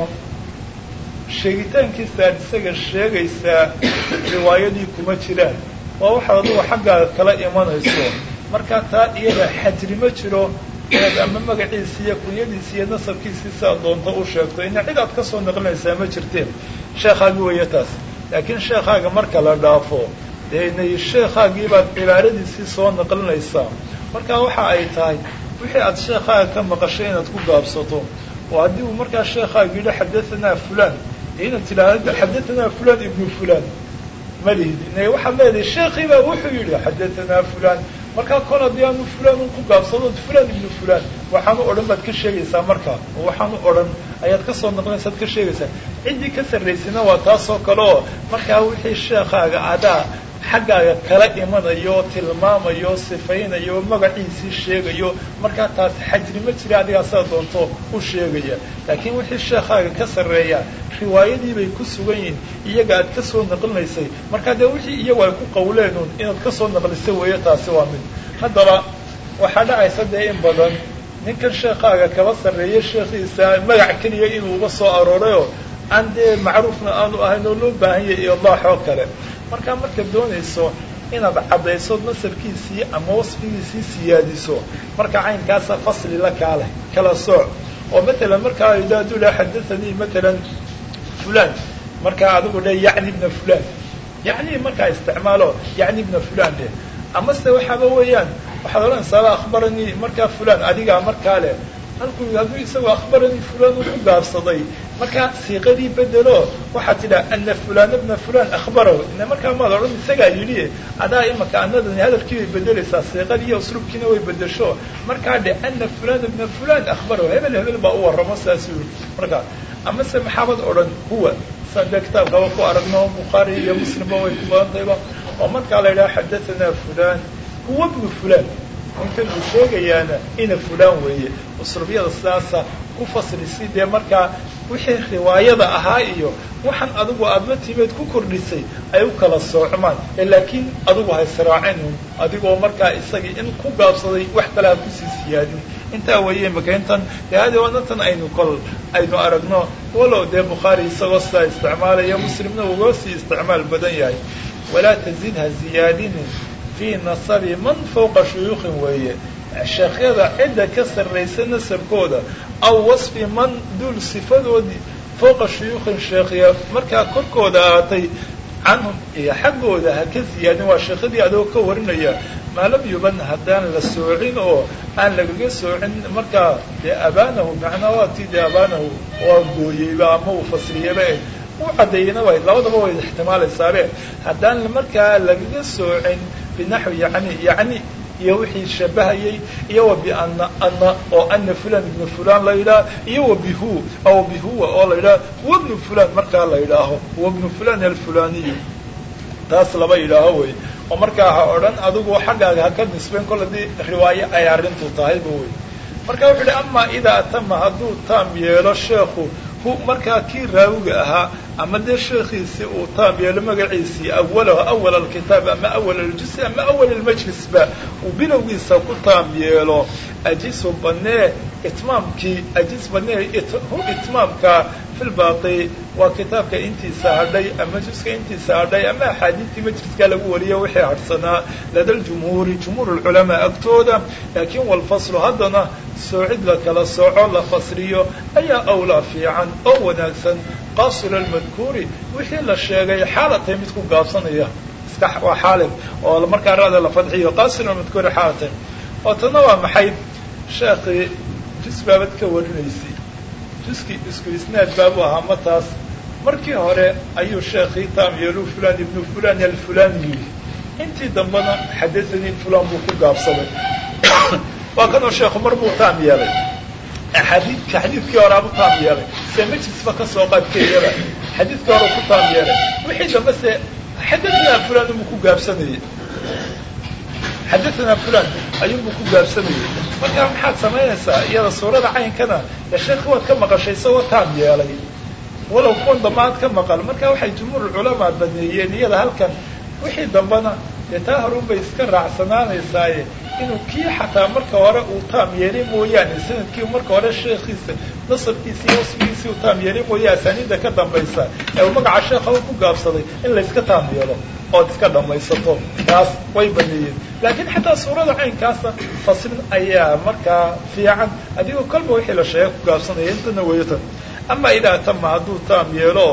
sheegitaankiisa aad isaga sheegaysaa riwaayadii kuma jiraan waa waxaad adugu xaggaaga kala imanayso markaa taa iyada xajri ma jiro inaad ama magaciisi iyo kunyadiisi iyo nasabkiisii siaad doonto u sheegto ina cid aad ka soo naqlinaysaa ma jirteen sheekhaagi weeye taas laakiin sheekhaaga marka la dhaafo dee inay sheekhaagii baad cibaaradiisii soo naqlinaysaa marka waxa ay tahay wixii aad sheekhaaga ka maqashay inaad ku gaabsato oo haddii uu markaa sheekhaaga yidhi xadahanaa fulan inaad tidhaahdo xadahanaa fulan ibnu fulan ma lihid ina waxaad leedahay sheekhii baa wuxuu yidhi xadahanaa fulan markaa kol haddii aanu fulan un ku gaabsado fulan ibnu fulan waxaanu odhan baad ka sheegaysaa markaa oo waxaanu odhan ayaad ka soo naqlinaysaad ka sheegaysaa ciddii ka sarraysayna waa taasoo kale oo markaa wixii sheekhaaga adaa xaggaaga kala imanayo tilmaamayo sifaynayo magaciisii sheegayo markaa taas xajri ma jira adigaa sida doonto u sheegaya laakiin wixii sheekhaaga ka sarreeya riwaayadii bay ku sugan yihiin iyaga aad ka soo naqlinaysay markaa dee wixii iyagu ay ku qawleenun inaad ka soo naqlisay weeye taasi waa mid haddaba waxaa dhacaysa dee in badan ninkan sheekhaaga kaba sarreeya sheekhiisa magac keliya inuu uga soo aroorayoo aan dee macruufna aanu ahayn oo loo baahan yahay ilaax oo kale markaa markaad doonayso inaad caddayso nasabkiisii ama wasfigiisii siyaadiso marka caynkaasa fasli la kaaleh kala sooc oo matalan markaa idaadu la xadathanii matalan fulan markaa adigu dhe yacni ibna fulan yacni markaa isticmaalo yacni ibna fulan dheh amase waxaaba weeyaan waxaad odhanaysaa akhbaranii markaa fulan adigaa markaa leh halkuu hadduu isagoo akhbaranii fulan uu ku gaabsaday markaa siiqadii bedelo waxaad tidhaha ana fulana bna fulan akhbarahu ina markaa maad odhan isagaa yidhi adaa imaka anadani hadalkii bay bedelaysaa siiqadii iyo usluubkiina way bedesho markaa dhe ana fulana bna fulan akhbarahu hebel hebel baa u warramo saasuu yii markaa amase maxaabad odhan huwa saan dee kitaabkaba ku aragno bukhaari iyo muslimba way ku badan tahayba oo markaa la yidhaha xadathana fulan huwa bnu fulan ninkan uu sheegayaana ina fulaan weeye usluubyada sidaasa ku fasli si dee markaa wixii riwaayada ahaa iyo waxaan adigu aada la timeed ku kordhisay ay u kala soocmaan ee laakiin adigu ha israacin adigoo markaa isagii in ku gaabsaday wax kale ha kusii siyaadin intaa weeye imaka intan dee hadi wadantan aynu kol aynu aragno walow dee bukhaari isagoo sidaa isticmaalaya muslimna uga sii isticmaal badan yahay walaa tazid ha ziyaadinin fii nasabi man fawqa shuyuukhin weeye sheekhyada cidda ka sarraysa nasabkooda aw wasfi man duul sifadoodii fooqa shuyuukhin sheekhiya markaa korkooda ahaatay canhum iyo xaggooda ha ka ziyaadin waa sheekhadii adoo ka warinaya maa lam yuban haddaan la soocin oo aan lagaga soocin markaa dee abaanahu macnaa waa tii dee abaanahu waa gooyeyba ama uu fasriyaba u caddeeyena way labadaba way ixtimaalaysaale haddaan markaa lagaga soocin binaxwi yani yani iyo wixii shabahayay iyo wa biana ana oo ana fulan ibnu fulan la yidhaah iyo wa bihu aw bihuwa oo la yidhaah wabnu fulan markaa la yidhaaho wabnu fulan alfulaniyu taas laba yidhaaho wey oo markaa ha odhan adigu xaggaaga ha ka nisbeyn kol haddii riwaayo ay arrintu tahayba wey marka wuxuu ihi amaa idaa atama hadduu taam yeelo sheekhu hu markaa kii raawiga ahaa ama dee sheekhiisii uu taam yeelo magaciisii awalahu awal alkitaab ama awal aljus ama awal almajlisba uu bilowgiisa ku taam yeelo ajisu banee itmaamkii ajis banee hu itmaamka filbaaqi waa kitaabka intiisa hadhay ama juska intiisa hadhay ama axaadiistii majliska lagu wariyo wixii hadhsanaa lada ljumhuuri jumhuur lculamaa agtooda laakiin walfaslu haddana soocid la kala sooco la fasriyo ayaa awlaa fiican oo wanaagsan qaasila almadkuuri wixii la sheegay xaalatay mid ku gaabsanaya iska waa xaalib oo markaa rada la fadxiyo qaasila almadkuuri xaalatay oo tana waa maxay sheekii jus baabad ka warinaysay juskii isku isnaad baabu ahaa ma taas markii hore ayuu sheekhii taam yeelu fulan ibnu fulan alfulani yidhi intii dambena xadathanii fulan buu ku gaabsaday waa kanoo sheekhu mar buu taam yeelay xadiidka xadiidkii hore abu taam yeelay se majlisba ka soo qaadkeeyaba xadiidkii hore ku taam yeelay wixii dambe se xadathana fulan buu ku gaabsanayey xadathana fulan ayuunbuu ku gaabsamayey markaa maxaad samaynaysaa iyada suurada caynkana dee sheekhi waad ka maqashay isagoo taam yeelay walow kuwan dambe aad ka maqal marka waxay jumhuur culamaa baneeyeen iyada halkan wixii dambena dee taa horun bay iska raacsanaanaysaaye inuu kii xataa marka hore uu taam yeelay mooyaane sanadkii marka hore sheekhiisa nasabkiisi iyo wasfigiisii uu taam yeelay mooye asaaniidda ka dambaysa ee uu magaca sheekha ku gaabsaday in layska taam yeelo ood iska dhamaysato taas way baneeyeen laakiin xataa suurada caynkaasa faslin ayaa markaa fiican adigoo kolba wixii la sheega ku gaabsanaya intana weyatan ama idaa tama hadduu taam yeelo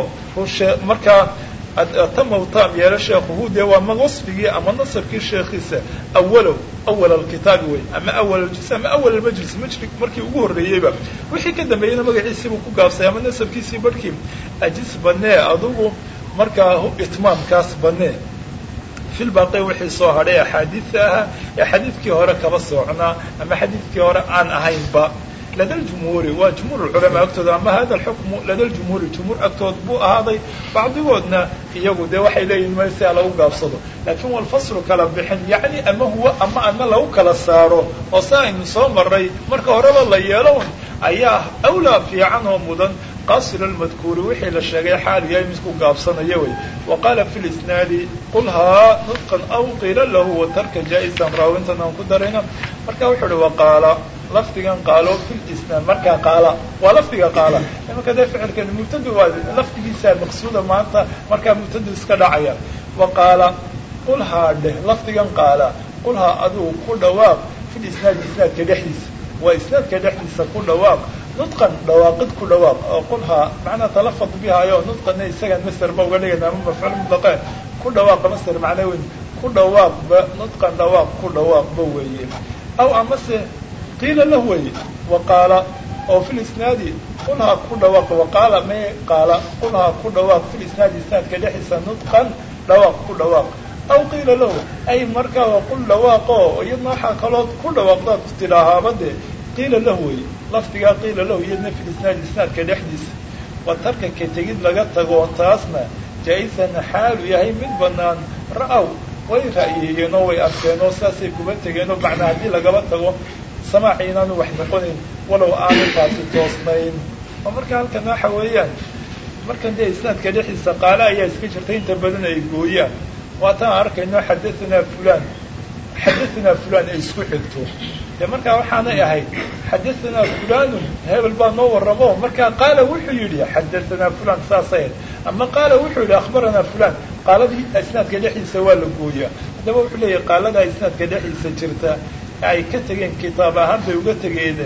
markaa tama u taam yeelo sheekhuhu dee waa ma wasfigii ama nasabkii sheekhiisa awalow awal alkitaabi wey ama awal aljus ama awal almajlis majli markii ugu horreeyeyba wixii ka dambeeyena magaciisiibuu ku gaabsay ama nasabkiisii barhkii ajis banee adugu markaa itmaamkaas banee filbaaqi wixii soo hadhay axaadiida ahaa ee xadiidkii hore kaba soocnaa ama xadiidkii hore aan ahaynba lada ljumhuuri waa jumhuur culamaa agtooda ama hada alxukmu lada ljumhuuri jumhuur agtood buu ahaaday bacdigoodna iyagu dee waxay leeyihin ma si a lagu gaabsado laakiin walfaslu kala bixin yacni ama huwa ama ama lagu kala saaro oo sa aynu soo maray marka horeba la yeelon ayaa awlaa fiican oo mudan qasir almadkuuri wixii la sheegay xaal yahay mid ku gaabsanaya wey wa qaala fi lisnaadi qul haa nudqan aw qiila lahu watarka jaa-isan raawintan aan ku darayna marka wuxuu uhi waqaala lafdigan qaalo fi lisnaad markaa qaala waa lafdiga qaala imanka dee ficilkan mubtadu waa lafdigiisaa maqsuuda maanta markaa mubtadu iska dhacaya wa qaala qul haa dheh lafdigan qaala qul haa adigu ku dhawaaq fi lisnaadi isnaadka dhexdiisa waa isnaadka dhexdiisa ku dhawaaq nudqan dhawaaqid ku dhawaaq oo qulhaa macnaa talafad bihayo nudqana isagaan masterba uga dhigayna ama mafcuul mutlaqeen ku dhawaaqa master macnaa weyn ku dhawaaqba nudqan dhawaaq ku dhawaaqba weeye aw amase qiila lah weeye wa qaala oo fi lisnaadi qulhaa ku dhawaaq waqaala may qaala qulhaa ku dhawaaq fi lisnaadi isnaadka dhexdiisa nudqan dhawaaq ku dhawaaq aw qiila lahu ay markaa waa qul dhawaaqo iyadna waxaa kalood ku dhawaaqdaad tidhaahaaba dee qiila lahu wey lafdigaa qiila lahu iyadna fi lisnaadi isnaadka dhexdiisa waa tarka ka tegid laga tago taasna jaa-isan xaalu yahay mid banaan ra-aw way ra'yeeyeen oo way arkeen oo saasay kuba tegeen oo macnaa haddii lagaba tago samaaci inaanu wax noqonayn walow aanu taasi toosnayn oo marka halkan waxa weeyaan markan dee isnaadka dhexdiisa qaale ayaa iska jirta inta badan ay gooyaan waataan arkayno xadahanaa fulan xadahanaa fulan ay isku xigto de markaa waxaanay ahayd xadahanaa fulanun hebel baa noo warramo markaa qaala wuxuu yidhi xadahanaa fulan saasay ama qaala wuxuu yidhi akhbaranaa fulan qaaladii isnaadka dhexdiisa waa la gooyaa haddaba wuxuu leeyahay qaaladaa isnaadka dhexdiisa jirta ay ka tegeen kitaab ahaan bay uga tegeen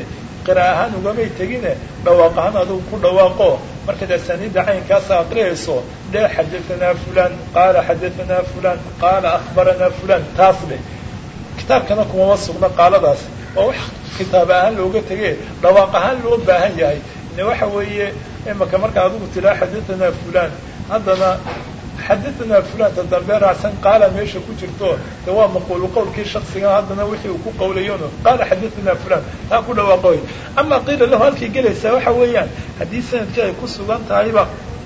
qira ahaan ugamay tegine dhawaaq ahaan adigu ku dhawaaqo markaad asaniidda caynkaasa aqriyayso dee xadaanaa fulan qaala xadaanaa fulan qaala akhbaranaa fulan taas leh kitaabkana kumama sugna qaaladaas oo wax kitaab ahaan looga tege dhawaaq ahaan loo baahan yahay ne waxa weeye imaka marka adigu tiraa xadaanaa fulan haddana xadaanaa fulanta dambe raacsan qaala meesha ku jirto de waa maquulu qowlkii shaksiga haddana wixii uu ku qawlayon qaala xadaanaa fulan taa ku dhawaaqoy ama qiila lahu halkay gelaysaa waxa weeyaan haddii sanadkii ay ku sugan tahayba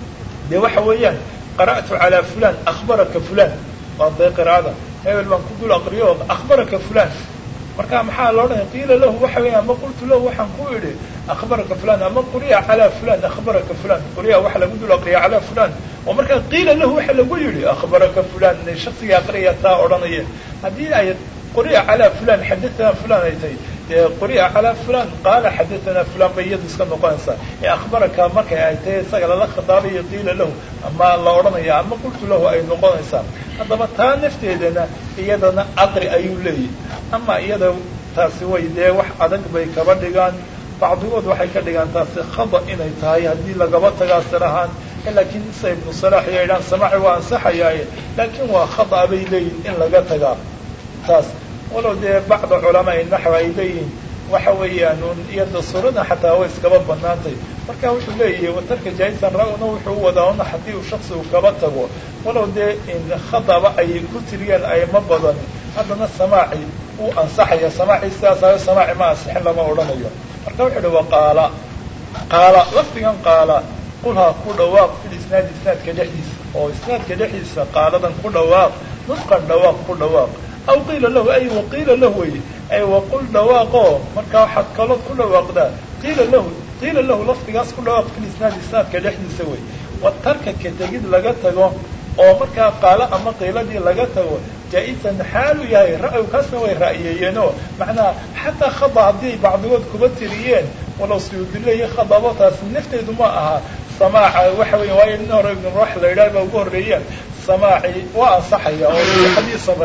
de waxa weeyaan qara'tu calaa fulan akhbaraka fulan waa dee qiraa'ada hebel baan ku dul aqriyo akhbaraka fulan marka maxaa loo dhahay qiila lahu waxa weya ama qultu lahu waxaan ku idhi akhbaraka fulan ama quri'a calaa fulan akhbaraka fulan quri'a waxa lagu dul aqriya calaa fulan oo markaa qiila lahu waxa lagu yidhi akhbaraka fulan shaksiga aqriya taa odhanaya haddii ay quri'a calaa fulan xadatanaa fulan ay tahay dee quri'a calaa fulan qaala xadatanaa fulan bay iyadu iska noqonaysaa ee akhbaraka markay ay tahay isaga lala khitaabayo qiila lahu ama la odhanaya ama qultu lahu ay noqonaysaa haddaba taa nafteedana iyadana aqri ayuu leeyahy ama iyada taasi way dee wax adag bay kaba dhigaan bacdigood waxay ka dhigaan taasi khada inay tahay haddii lagaba tagaa sir ahaan laakiin isa ibnu salaax iyo idhaan samaaci waa ansaxayaaye laakiin waa khada bay leeyihin in laga tagaa taas walow dee bacda culamaai naxw ay leeyihiin waxa weeyaan un iyada surada xataa way iskaba banaantay marka wuxuu leeyahay watarka jaisan ra-una wuxuu u wadaa una haddii uu shaksi uu kaba tago walow dee khadaba ay ku tiriyeen ayma badan haddana samaaci uu ansaxaya samaaci sidaasayo samaaci ma ansixin lama odhanayo marka wuxuu uhi waqaala qaala lafdigan qaala qulhaa ku dhawaaq fil isnaadi isnaadka dhexdiisa oo isnaadka dhexdiisa qaaladan ku dhawaaq nusqan dhawaaq ku dhawaaq aw qiila lahu ay waqiila lahu wey ay waqul dhawaaqo markaa waxaad kalood ku dhawaaqdaa qiila lahu qiila lahu lafdigaas ku dhawaaq fil isnaadi isnaadka dhexdiisa wey wa tarka ka tegid laga tago oo markaa qaalo ama qiiladii laga tago jaa-isan xaalu yahay ra-y kaasna way ra'yeeyeenoo macnaha xataa khada haddii bacdigood kuba tiriyeen walow suyuudileeya khadabo taasi nafteedu ma aha samaaca waxa weya waayo nin hore ibn ruux la yidhaha baa ugu horreeyaan samaaci waa ansaxaya oo xadiisaba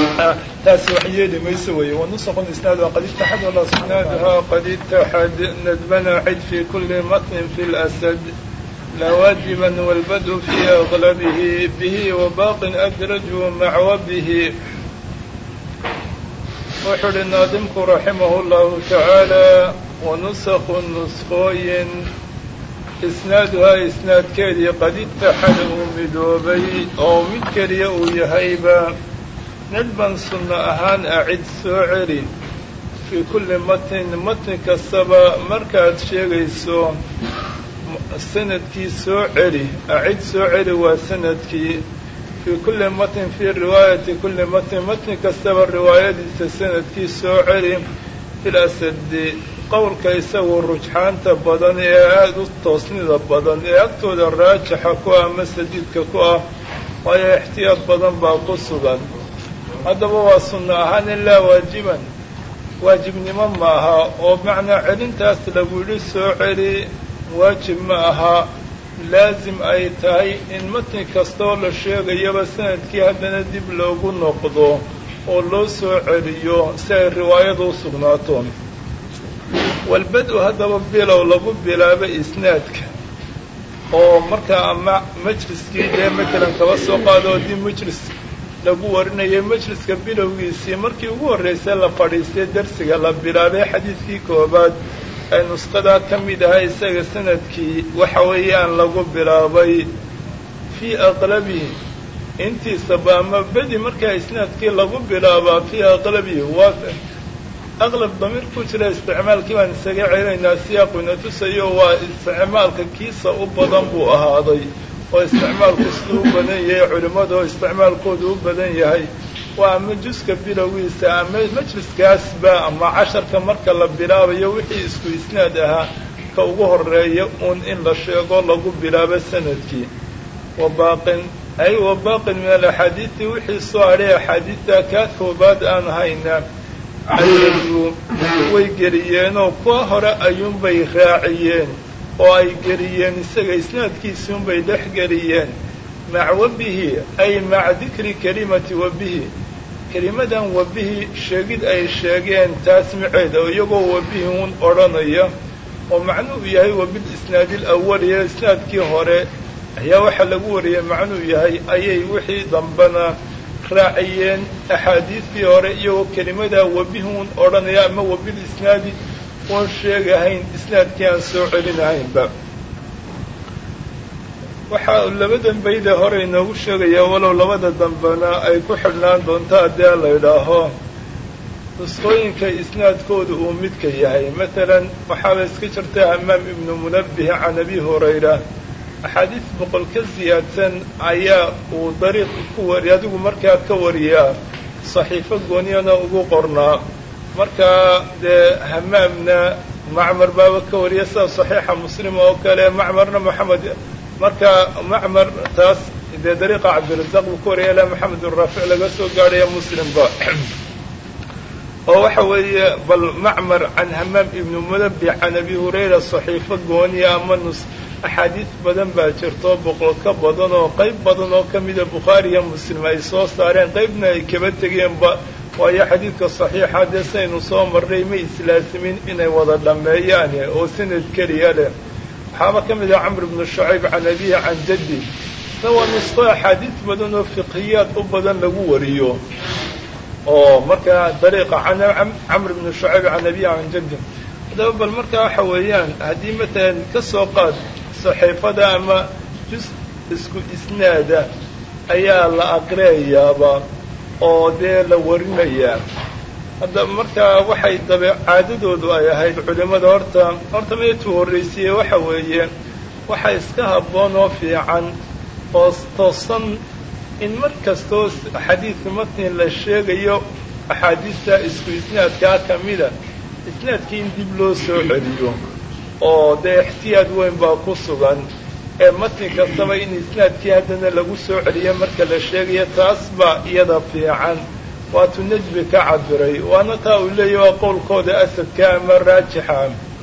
taasi wax yeeli mayso weeye wanusqu isnaad qad itaxad wallah isnaaduha qad itaxad nadbana cid fi kuli matnin fi lasad لا واجبا والبدء في أغلبه به وباق أدرجه مع وبه وحل الناظمك رحمه الله تعالى ونسخ نسخوين إسنادها إسناد كيدي قد اتحد مدوبي أو من كريا يهيبا ندبا سنة أهان أعد سعري في كل متن متن كالسبا مركز شيغيسو sanadkii soo celi acid soo celi waa sanadkii fii kulli matn fii riwaayati kulli matn matn kastaba riwaayadiisa sanadkii soo celi fil asadi qowlka isagu rujxaanta badan ee aada u toosnida badan ee agtooda raajixa ku ah ama sadiidka ku ah waayo ixtiyaad badan baa ku sugan haddaba waa sunno ahaan ilaa waajiban waajibnimo maaha oo macnaa celintaas lagu yidhi soo celi waajib ma aha laasim ay tahay in matni kastoo la sheegayaba sanadkii haddana dib loogu noqdo oo loo soo celiyo si ay riwaayadu u sugnaato walbad-u haddaba bilow lagu bilaabo isnaadka oo markaa ama majliskii dee matalan kaba soo qaado haddii majlis lagu warinayay majliska bilowgiisii markii ugu horreysay la fadhiistay darsiga la bilaabay xadiidkii koobaad ay nusqadaa ka mid ahaa isaga sanadkii waxa weeyaan lagu bilaabay fii aqlabihi intiisaba ama bedi markaa isnaadkii lagu bilaabaa fii aqlabihi waa aqlab damiir ku jira isticmaalkii baan isaga celinaynaa siyaaquna tusayo waa isticmaalka kiisa u badan buu ahaaday oo isticmaalku siduu u badan yahay culimmada oo isticmaalkoodu u badan yahay waa ama juska bilowgiisa ama majliskaasba ama casharka marka la bilaabayo wixii isku isnaad ahaa ka ugu horeeya uun in la sheego lagu bilaabo sanadkii wabaaqin ay wabaaqin min alaxaadiidi wixii soo hadhay axaadiidta kaa koobaad aan hayna ayadu way geliyeenoo kuwa hore ayuunbay raaciyeen oo ay geliyeen isaga isnaadkiisiunbay dhex geliyeen mac wabihi ay maca dikri kelimati wabihi kelimadan wabihi sheegid ay sheegeen taasmiceeda oo iyagoo wabihi un odhanaya oo macnuhu yahay wabil isnaadi alawaliya isnaadkii hore ayaa waxaa lagu wariyey macnuu yahay ayay wixii dambena raaciyeen axaadiistii hore iyagoo kelimadaa wabihun odhanaya ama wabil isnaadi oon sheegahayn isnaadkii aan soo celinahaynba waxaa labadan bayde hore inoogu sheegaya walow labada dambena ay ku xidhnaan doonto haddii la idhaaho nusqooyinka isnaadkooda uu midka yahay matalan waxaaba iska jirta hamaam ibnu munabbih can abi hurayra axaadiis boqol ka siyaadsan ayaa uu dariiq ku wari adigu markaa ka wariyaa saxiifo gooniyana ugu qornaa markaa dee hamaamna macmar baaba ka wariya sida saxiixa muslim oo kale macmarna moxamed markaa macmar taas dee dariiqa cabdirasaaq buu ka wariyay ilaa maxamed uraafic laga soo gaadhaya muslimba oo waxa weeye bal macmar can hamaam ibnu munabi can abi hurayra saxiifo gooniya ama nus axaadiis badan baa jirto boqol ka badan oo qayb badan oo ka mida bukhaari iyo muslim ay soo saareen qaybna ay kaba tegeenba waayo xadiidka saxiixa dee saynu soo marnay ma islaasimin inay wada dhammeeyaan oo sanad keliya leh waxaaba ka mid ah camr ibnu shucayb can abihi can jaddi sa waa nusqo axaadiis badan oo fiqhiyaad u badan lagu wariyo oo markaa dariiqa camr ibnu shucayb can abihi can jaddi haddaba bal markaa waxa weeyaan haddii matalan ka soo qaad saxiifada ama jus isku isnaada ayaa la aqriyayaaba oo dee la warinayaa hadda markaa waxay dabe caadadoodu ay ahayd culimmada horta horta meetuu horraysiye waxa weeye waxa iska habboon oo fiican oo toosan in mar kastoo xadiidka matni la sheegayo axaadiista isku isnaadkaa ka mida isnaadkii in dib loo soo celiyo oo dee ixtiyaad weyn baa ku sugan ee matni kastaba in isnaadkii haddana lagu soo celiyo marka la sheegayo taas baa iyada fiican waatuu nejbi ka cabiray waana taa uu leeyahy waa qowlkooda asadka ama raajixa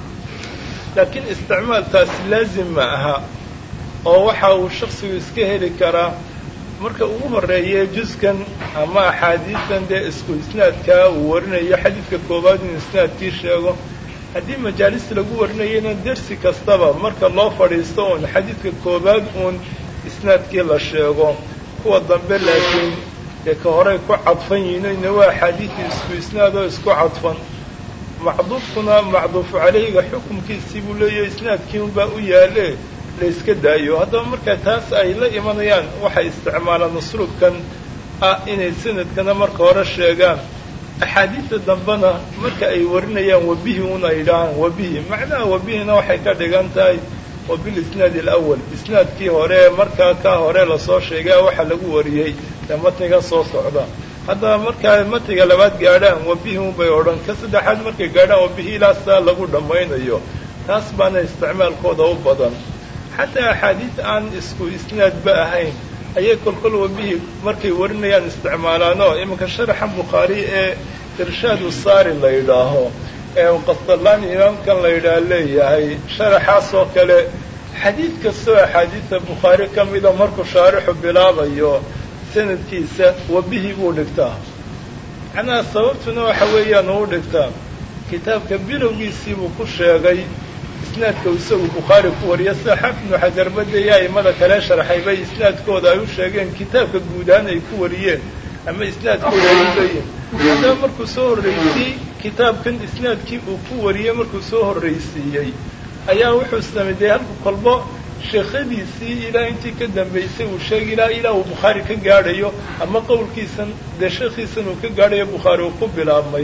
laakiin isticmaaltaasi laazim ma aha oo waxa uu shaksigu iska heli karaa marka ugu horreeye juskan ama axaadiistan dee isku isnaadkaa uu warinayo xadiidka koowaad inuu isnaadkii sheego haddii majaalis lagu warinayana dersi kastaba marka loo fadhiisto uun xadiidka koowaad uun isnaadkii la sheego kuwa dambe laakiin dee ka horey ku cadfan yihiinna waa axaadiidii isku isnaad oo isku cadfan macduufkuna macduufu calayhiga xukumkiisii buu leeyahay isnaadkii unbaa u yaale la iska daayo haddaba marka taas ay la imanayaan waxay isticmaalaan usluubkan ah inay sanadkana marka hore sheegaan axaadiista dambena marka ay warinayaan wabihi un ay idhaahaan wabihi macnaha wabihina waxay ka dhigan tahay wabilisnaadi alawal isnaadkii hore markaa ka hore lasoo sheegaa waxa lagu wariyey ee matniga soo socda haddaba markaa matniga labaad gaadhaan wabihi un bay odhan ka saddexaad markay gaadhaan wabihi ilaa saa lagu dhammaynayo taas baana isticmaalkooda u badan xataa axaadiis aan isku isnaadba ahayn ayay kolkol wabihi markay warinayaan isticmaalaanoo iminka sharaxa bukhaari ee irshaadu saari la yidhaaho ee qasdallaani imaamkan la yidhaah leeyahay sharaxaas oo kale xadiid kastoo axaadiista bukhaari ka mida markuu shaarixu bilaabayo sanadkiisa wabihi buu dhigtaa macnaha sababtuna waxa weeyaan uu dhigtaa kitaabka bilowgiisii buu ku sheegay isnaadka isagu bukhaari ku wariya sida xaafid ibnu xajarbade iyo aimada kale sharxay bay isnaadkooda ay u sheegeen kitaabka guudahaan ay ku wariyeen ama isnaadkooda ay u leeyihin haddaba markuu soo horraysiyey kitaabkan isnaadkii uu ku wariyey markuu soo horraysiiyey ayaa wuxuu sameeyey halku kolbo sheekhadiisii ilaa intii ka dambaysay uu sheegay ilaa ilaa uu bukhaari ka gaadhayo ama qowlkiisan dee sheekhiisan uu ka gaadhayo bukhaari uu ku bilaabmay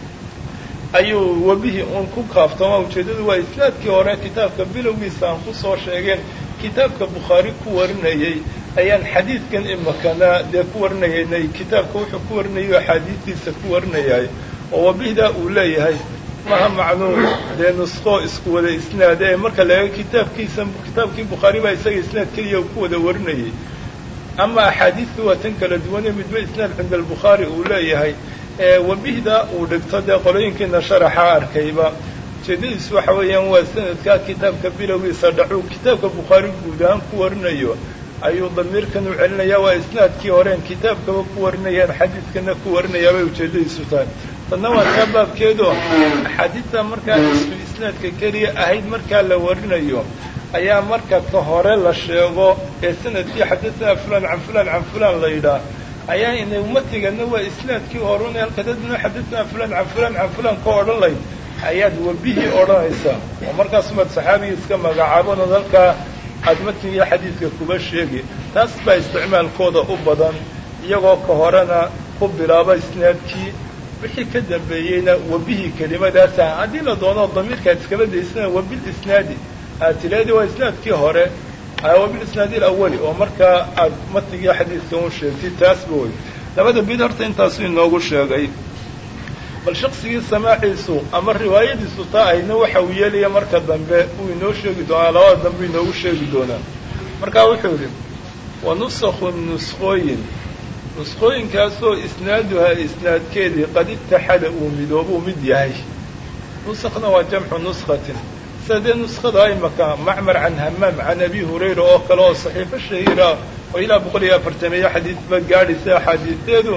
ayuu webihii uun ku kaaftama ujeeddadu waa isnaadkii hore kitaabka bilowgiisa aan ku soo sheegeen kitaabka bukhaari ku warinayey ayaan xadiidkan imakana dee ku warinayaynay kitaabka wuxuu ku warinayo axaadiistiisa ku warinayay oo wabihdaa uu leeyahay maha macnuum dee nusqo isku wada isnaada ee marka la eego kitaabkiisa kitaabkii bukhaari baa isaga isnaad keliya uu ku wada warinayay ama axaadiistu waa tan kala duwane midba isnaad cinda albukhaari uu leeyahay wabihda uu dhigto dee qolooyinkiina sharaxa arkayba ujeedadiisu waxa weeyaan waa sanadkaa kitaabka bilowgiisa dhacuu kitaabka bukhaari guud ahaan ku warinayo ayuu damiirkan u celinaya waa isnaadkii horeen kitaabkaba ku warinayaan xadiidkana ku warinayaabay ujeeddadiisu tahay tanna waa taa baabkeedo axaadiidta markaa isku isnaadka keliya ahayd markaa la warinayo ayaa marka ka hore la sheego ee sanadkii xadathana fulan can fulan can fulan la yidhaah ayaa inay matigana waa isnaadkii horun halka dadna xadathana fulan can fulan can fulan ka odhan layd ayaad webihii odhanaysaa oo markaasumaad saxaabigii iska magacaabanoo halkaa aad matniga xadiidka kuba sheegi taas baa isticmaalkooda u badan iyagoo ka horena ku bilaaba isnaadkii wixii ka dambeeyeyna webihii kelimadaasa haddii la doono damiirkaad iskala daysana webil isnaadi aad tilaadi waa isnaadkii hore wabil isnaadi alawali oo markaa aad matnigii xadiidka u sheegtid taasba wey labada bid horta intaasu inoogu sheegay bal shaqsigii samaaciisu ama riwaayadiisu taa ahayna waxa uu yeelaya marka dambe uu inoo sheegi doonaa labada dambe inoogu sheegi doonaa markaa wuxuu yidhi wa nusakhu nusqooyin nusqooyinkaasoo isnaaduhaa isnaadkeedii qad itaxada uu midoobuu mid yahay nusakna waa jamcu nuskatin sida dee nuskada imaka macmar can hamaam can abi hurayra oo kale oo saxiifo shahiira oo ilaa boqol iyo afartameeyo xadiidba gaadhaysa axaadiisteedu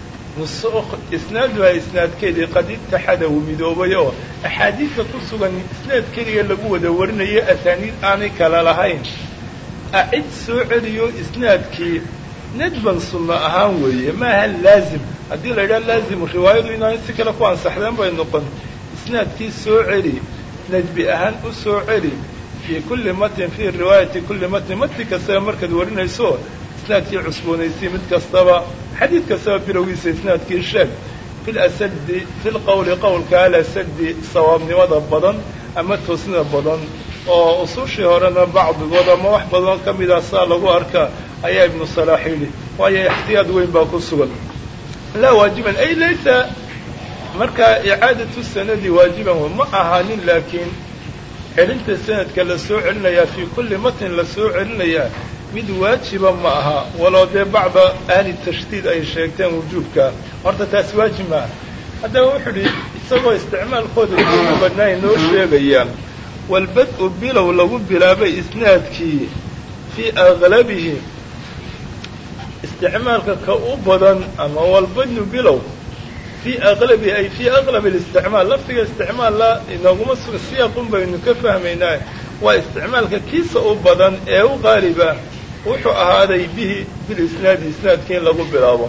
isnaaduhaa isnaadkeedii qad itaxada uu midoobay oo axaadiidka ku sugan isnaad keliya lagu wada warinayo asaaniid aanay kala lahayn acid soo celiyo isnaadkii nadban sunno ahaan weeye maaha laazim haddii la yidhaha laazimu riwaayadu inaanay si kale ku ansaxdeen bay noqon isnaadkii soo celi nadbi ahaan u soo celi fii kulli matnin fii riwaayati kulli matnin matni kastaba markaad warinayso isnaadkii cusboonaysay mid kastaba xadiid kastaba bilowgiisa isnaadkii sheeg fi lasadi fi lqowli qowlka alasadi sawaabnimada badan ama toosnida badan oo usuushii horena bacdigood ama wax badan ka mida saa lagu arkaa ayaa ibnu salaax yidhi waayo ixtiyaad weyn baa ku sugan laa waajiban ay laysa markaa icaadatu sanadi waajiban ma ahaanin laakiin celinta sanadka la soo celinayaa fii kulli matnin la soo celinayaa mid waajiba ma aha walow dee bacda ahli tashdiid ay sheegteen wujuubka horta taas waajib maaha haddaba wuxuu idhi isagoo isticmaalkooda ugu badnaa inoo sheegaya walbad-u bilow lagu bilaabay isnaadkii fii aglabihi isticmaalka ka u badan ama walbadnu bilow fii aqlabihi ay fii aqlab اlisticmaal laftiga isticmaalla inooguma suga siyaaqun baynu ka fahmaynaa waa isticmaalka kiisa u badan ee u qaaliba wuxuu ahaaday bihi bilisnaadi isnaadka in lagu bilaabo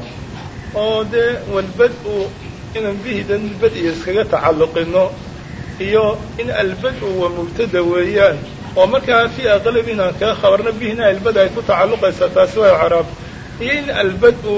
oo dee walbad-u inaan bihidan bad-iyo iskaga tacalluqino iyo in albad-u wa mubtada weeyaan oo markaa fii aqlabi inaan kaga khabarno bihina albad ay ku tacalluqaysaa taasi waa caraab iyo in albad-u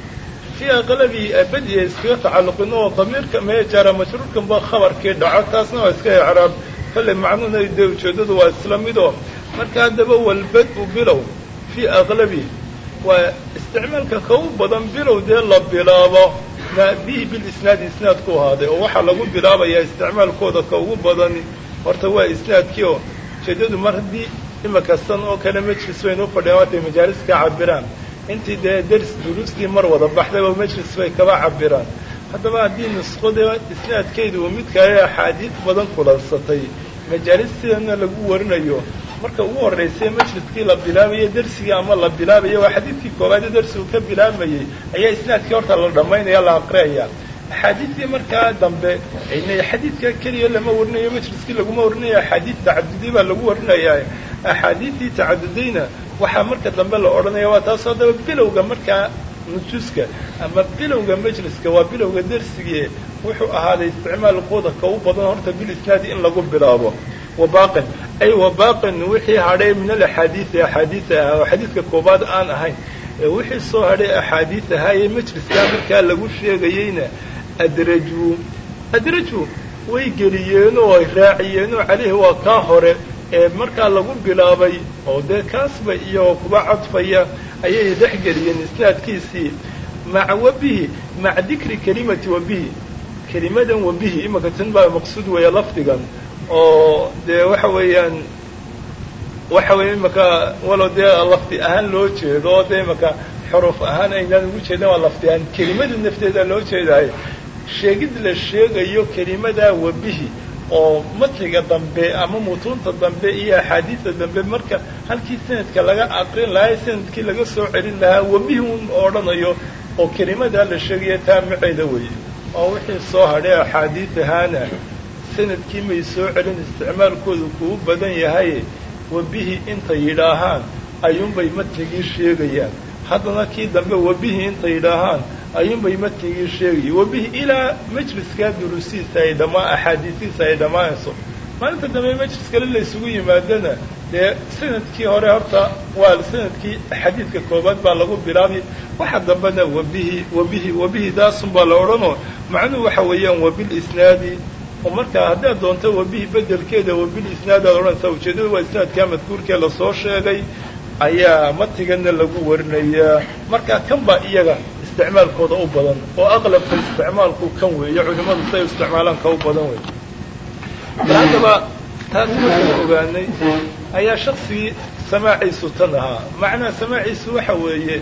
fii aqlabi bad-iyo iskaga tacalluqino oo damiirka meejaara mashruurkan ba khabarkii dhaco taasna waa iska icraab kolley macnuhuna dee ujeeddadu waa isla midoo marka haddaba walbad-u bilow fii aqlabi waa isticmaalka ka u badan bilow dee la bilaabo bihi bilisnaadi isnaadku ahaaday oo waxaa lagu bilaabayaa isticmaalkooda ka ugu badani horta waa isnaadkii oo ujeeddadu mar haddii imaka san oo kale majlis baynu ufadhiyaan waatay majaalis ka cabiraan intii dee ders duruustii mar wada baxdayba majlis bay kaba cabiraan haddaba haddii nusqada isnaadkeedu uu midkaay axaadiid badan kulansatay majaalis sidana lagu warinayo marka ugu horraysay majliskii la bilaabayo dersigii ama la bilaabayo waa xadiidkii koowaade dersigu ka bilaabayay ayaa isnaadkii horta la dhammaynaya la aqriyaya axaadiidtii markaa dambe xadiidka keliya lama warinayo majliskii laguma warinayo axaadiid tacadudi baa lagu warinayaa axaadiidtii tacadudayna waxaa marka dambe la odhanaya waa taas haddaba bilowga markaa nujuuska ama bilowga majliska waa bilowga dersigii wuxuu ahaaday isticmaalkooda ka u badan horta bilisnaadi in lagu bilaabo wabaqin ay wabaqin wixii hadhay min alaxaadiidi axaadiida ahaa oo xadiidka koobaad aan ahayn ee wixii soo hadhay axaadiid ahaa ee majliskaa markaa lagu sheegayeyna adrajuu adrajuu way geliyeenoo ay raaciyeenoo caleyhi waa kaa hore ee markaa lagu bilaabay oo dee kaasba iyagoo kuba cadfaya ayay dhex geliyeen isnaadkiisii maca wabihi maca dikri kelimati wabihi kelimadan wabihi imaka tan baa maqsuud weeya lafdigan oo dee waxa weeyaan waxa weya imaka walow dee lafdi ahaan loo jeedo oo dee imaka xuruuf ahaan aynaan ugu jeedan waa lafdi ahaan kelimada nafteeda loo jeedaay sheegid la sheegayo kelimadaa wabihi oo matniga dambe ama mutuunta dambe iyo axaadiista dambe marka halkii sanadka laga aqrin lahaa sanadkii laga soo celin lahaa webihi un odhanayo oo kelimadaa la sheegaya taamiceeda weeye oo wixii soo hadhay axaadiid ahaana sanadkii may soo celin isticmaalkoodu kuu badan yahay webihi intay yidhaahaan ayuunbay matnigii sheegayaan haddana kii dambe webihi intay yidhaahaan ayuunbay matnigii sheegaya webihi ilaa majliskaa durusiisa ay dhammaa axaadiisiisa ay dhammaanayso maalinta dambe majlis kale la ysugu yimaadana dee sanadkii hore horta waa sanadkii xadiidka koobaad baa lagu bilaabay waxa dambena webihi webihi webihi daasun baa la odhanoo macnuhu waxa weeyaan wabil isnaadi oo markaa haddaad doonto webihi bedelkeeda wabil isnaad aad odhanaysaa ujeeddada waa isnaadkaa madkuurkee lasoo sheegay ayaa matigana lagu warinayaa markaa kan baa iyaga isticmaalkooda u badan oo aqlabka isticmaalku kan weeye culimmadu siday isticmaalaan ka u badan wey bal haddaba taas markaan ogaanay ayaa shaksigii samaaciisu tan ahaa macnaha samaaciisu waxa weeye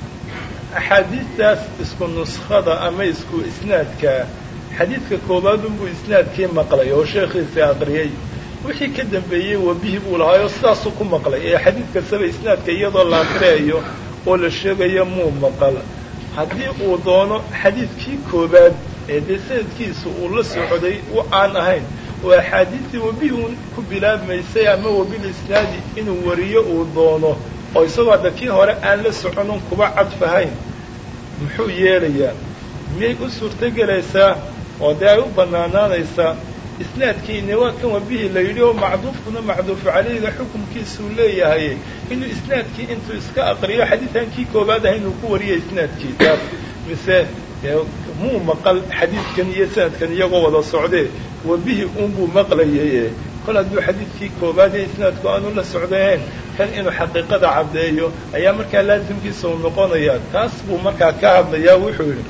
axaadiistaas isku nuskhada ama isku isnaadka xadiidka koowaad unbuu isnaadkii maqlay oo sheekhiisii aqriyey wixii ka dambeeyey webihi buu lahaayoo sidaasuu ku maqlay ee xadiid kastaba isnaadka iyadoo la aqriyayo oo la sheegayo muu maqal haddii uu doono xadiidkii koowaad ee dee sanadkiisa uu la socday u aan ahayn oo axaadiistii webihi uun ku bilaabmaysay ama webil isnaadi inuu wariyo uu doono oo isagoo hadda kii hore aan la soconin kuba cadfahayn muxuu yeelayaa miyay u suurtogelaysaa oo dee ay u bannaanaanaysaa isnaadkiini waa kan wabihii la yidhi oo macduufkuna macduufu calayhiga xukumkiisuu leeyahay inuu isnaadkii intuu iska aqriyo xadiidkan kii koobaad ah inuu ku wariyo isnaadkii taas mise muu maqal xadiidkan iyo sanadkan iyagoo wada socdee wabihii unbuu maqlayaye kol hadduu xadiidkii koobaad ee isnaadku aanu la socdayn kan inuu xaqiiqada caddeeyo ayaa markaa laasimkiisa uu noqonayaa taas buu markaa ka hadlayaa wuxuu yidhi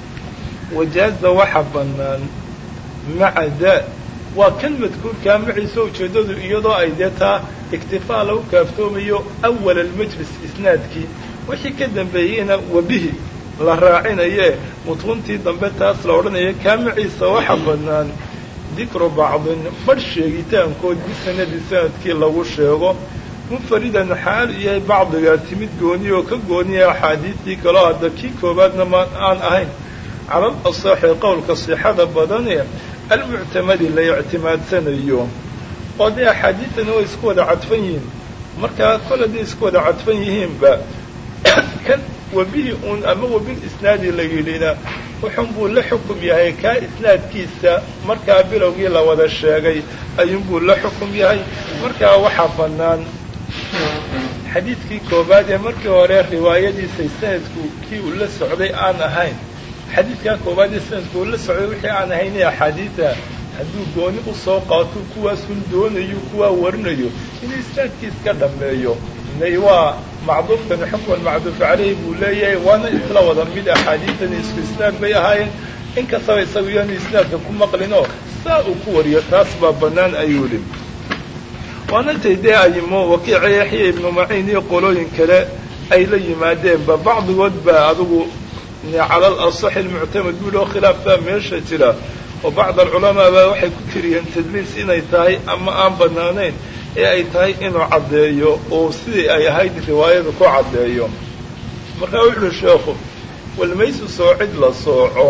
wajaaza waxa bannaan maca daa waa kan madkuurkaa maciisa ujeeddadu iyadoo ay dee taa iktifaa lagu kaaftoomayo awal almajlis isnaadkii wixii ka dambeeyeyna webihi la raacinaye mutuuntii dambe taas la odhanaya kaa maciisa waxa bannaan dikru bacdin badh sheegitaankood bisanadi sanadkii lagu sheego munfaridan xaal yahay bacdigaasi mid gooniya oo ka gooniya axaadiistii kaloo hadda kii koobaadna ma aan ahayn cala al asaxi qowlka sixada badane almuctamadi la ictimaadsanayo oo dee axaadiidtana way isku wada cadfan yihiin markaa kol hadday isku wada cadfan yihiinba kan webihii uun ama webil isnaadi la yidhina wuxun buu la xukum yahay kaa isnaadkiisa markaa bilowgii la wada sheegay ayuunbuu la xukum yahay markaa waxaa bannaan xadiidkii koobaad ee markii hore riwaayadiisa sanadku kii uu la socday aan ahayn xadiidkaa koobaad ee sanadku uu la socday wixii aan ahayn ee axaadiida hadduu gooni u soo qaato kuwaasun doonayo kuwaa warinayo inuu isnaadkiis ka dhammeeyo inay waa macduufkani xukman macduuf caleyhi buu leeyahay waana isla wada mid axaadiidani isku isnaad bay ahaayeen inkastaba isagu iyaanu isnaadka ku maqlinoo saa uu ku wariyo taas baa bannaan ayuu idhi waana intay dee ayimo wakiica yaxya ibnu maciin iyo qolooyin kale ay la yimaadeenba bacdigood baa adigu cala al asaxi almuctamad buuhi oo khilaaf baa meesha jira oo bacd alculamaa baa waxay ku tiriyeen tadliis inay tahay ama aan bannaanayn ee ay tahay inuu caddeeyo oo sidii ay ahayd riwaayada ku caddeeyo markaa wuxuuhi sheekhu walmaysu soocid la sooco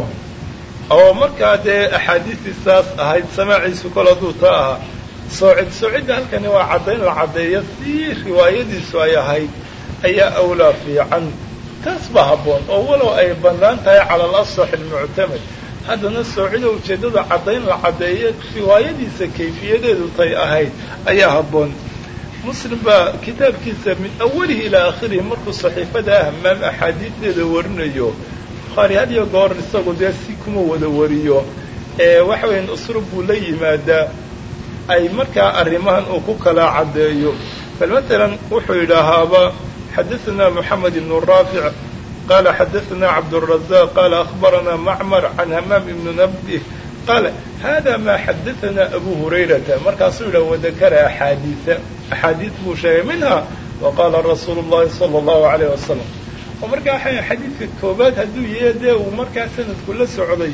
oo markaa dee axaadiistii saas ahayd samaaciisu kol hadduu taa ahaa soocid soocidda halkani waa caddayn la caddeeyo si riwaayadiisu ay ahayd ayaa awlaa fiican taas ba habboon oo walow ay bannaan tahay cala al asax almuctamad haddana soocida ujeeddada caddayn la caddeeyo riwaayadiisa kayfiyadeedu tay ahayd ayaa habboon muslim baa kitaabkiisa min awalihi ilaa aakhirihi markuu saxiifada ahmaam axaadiidteeda warinayo bukhaari had iyo goor isagu dee si kuma wada wariyo ee waxa weyan uslub buu la yimaadaa ay markaa arrimahan uu ku kala caddeeyo bal matalan wuxuu yidhaahaaba xadaثna moxamed ibn raafic qala xadaثna cabdالrazaq qala akhbarana macmar can hamaam ibn nabih qaala hada ma xadaثana abu hurayrata markaasuu yidhah wadakara axaadiia axaadiid buu sheegay minha waqala rasuulu اllahi salى اllahu alayh wasalam oo markaa waxa xadiidka koobaad hadduu yahe dee uu markaa sanadku la socday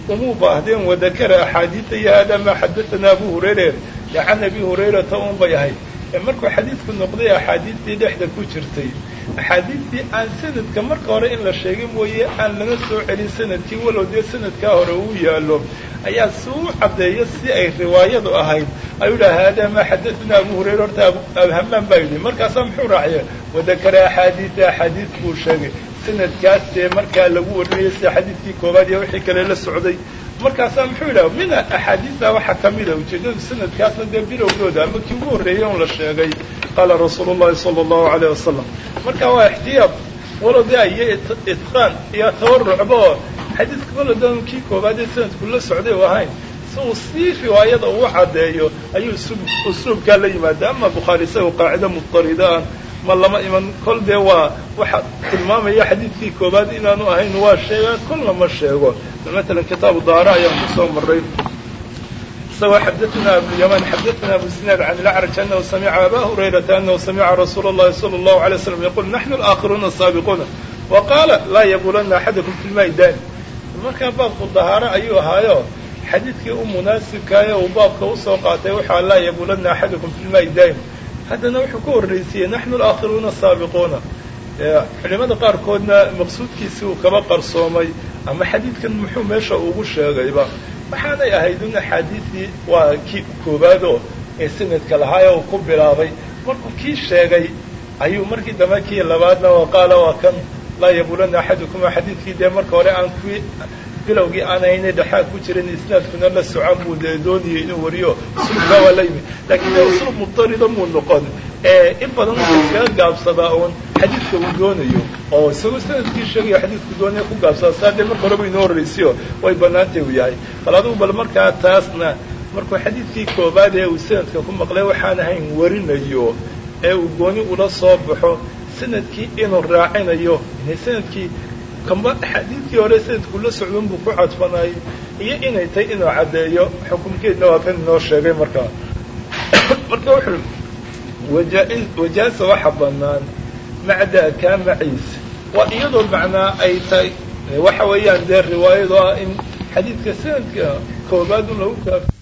umuu baahdeen wadakara axaadiida iyo haadaa maa xadatanaa abu hurayre can abi hurayrata un bay ahayd markuu xadiidku noqday axaadiistii dhexda ku jirtay axaadiistii aan sanadka marka hore in la sheegay mooye aan lana soo celin sanadkii walow dee sanadkaa hore uu yaallo ayaa si u caddeeyo si ay riwaayadu ahayd ayuu dhaha haadaa maa xadatanaa abu hurayra horta abhamaan baa yidhi markaasaa muxuu raaciya wadakara axaadiida axaadiis buu sheegay sanadkaas dee markaa lagu warinayay sida xadiidkii koobaad iyo wixii kale la socday markaasaa muxuu yidhaha mina axaadiista waxaa ka mida ujeeddadu sanadkaasna dee bilowgooda ama kii ugu horreeyey un la sheegay qaala rasuulu llahi sala allahu alayh wasalam marka waa ixtiyaad walode iyo itqaan iyo tawarucba oo xadiidka waladan kii koobaad ee sanadku la socday u ahayn si uu sii riwaayada ugu caddeeyo ayuu usluubkaa la yimaada ama bukhaari isaga qaacida mudarida ah ma lama iman kol dee waa waxa tilmaamaya xadiidkii koobaad inaanu ahayn waa sheegaa kol lama sheego matalan kitaabu daara ayaan kusoo maray isagoo xadaثna abulyaman xadaثna abu sinaad can ilacraj anahu samica aba hurayrata anahu samica rasuula اllahi salى اllahu عalيه waslam yaqul naxnu alaakiruuna asaabiquuna wa qaala laa yabulana axadakum fi lmaai daani markaa baabku dahaaro ayuu ahaayo xadiidkii u munaasibkaaye uu baabka usoo qaatay waxaa laa yabulana axadakum fi lmaai daa'im haddana wuxuu ku horraysiiyey naxnu alaakiruuna asaabiquuna culimada qaarkoodna maqsuudkiisii uu kaba qarsoomay ama xadiidkan muxuu meesha ugu sheegayba waxaanay ahayd in axaadiisii waa kii koobaadoo ee sanadka lahaay uu ku bilaabay markuu kii sheegay ayuu markii dambe kii labaadna wa qaala waa kan laa yabulana axadukum xadiidkii dee marka hore aan kuwii bilowgii aan haynay dhexaa ku jiran isnaadkuna la socon buu dee doonayay inuu wariyo uslubkaa waa la yimid laakiin dee uslub mubtarida muu noqon in badan wuxuu iskaga gaabsadaa uun xadiidka uu doonayo oo isagoo sanadkii sheegayo xadiidku doonaya ku gaabsadaa saa dee marka horeba inoo horraysiyo way bannaantay uu yahay bal adugu bal markaa taasna markuu xadiidkii koobaad ee uu sanadka ku maqlay waxaan ahayn warinayo ee uu gooni ula soo baxo sanadkii inuu raacinayo inay sanadkii kamba xadiidkii hore sanadku la socdon buu ku cadfanayay iyo inay tahay inuu caddeeyo xukumkeedna waa kan inoo sheegay markaa marka wuxuu wajaasa waxa bannaan macdaa kaa maciisa waa iyadoo macnaa ay tahay waxa weeyaan dee riwaayado ah in xadiidka sanadka koobaad un lagu kaaf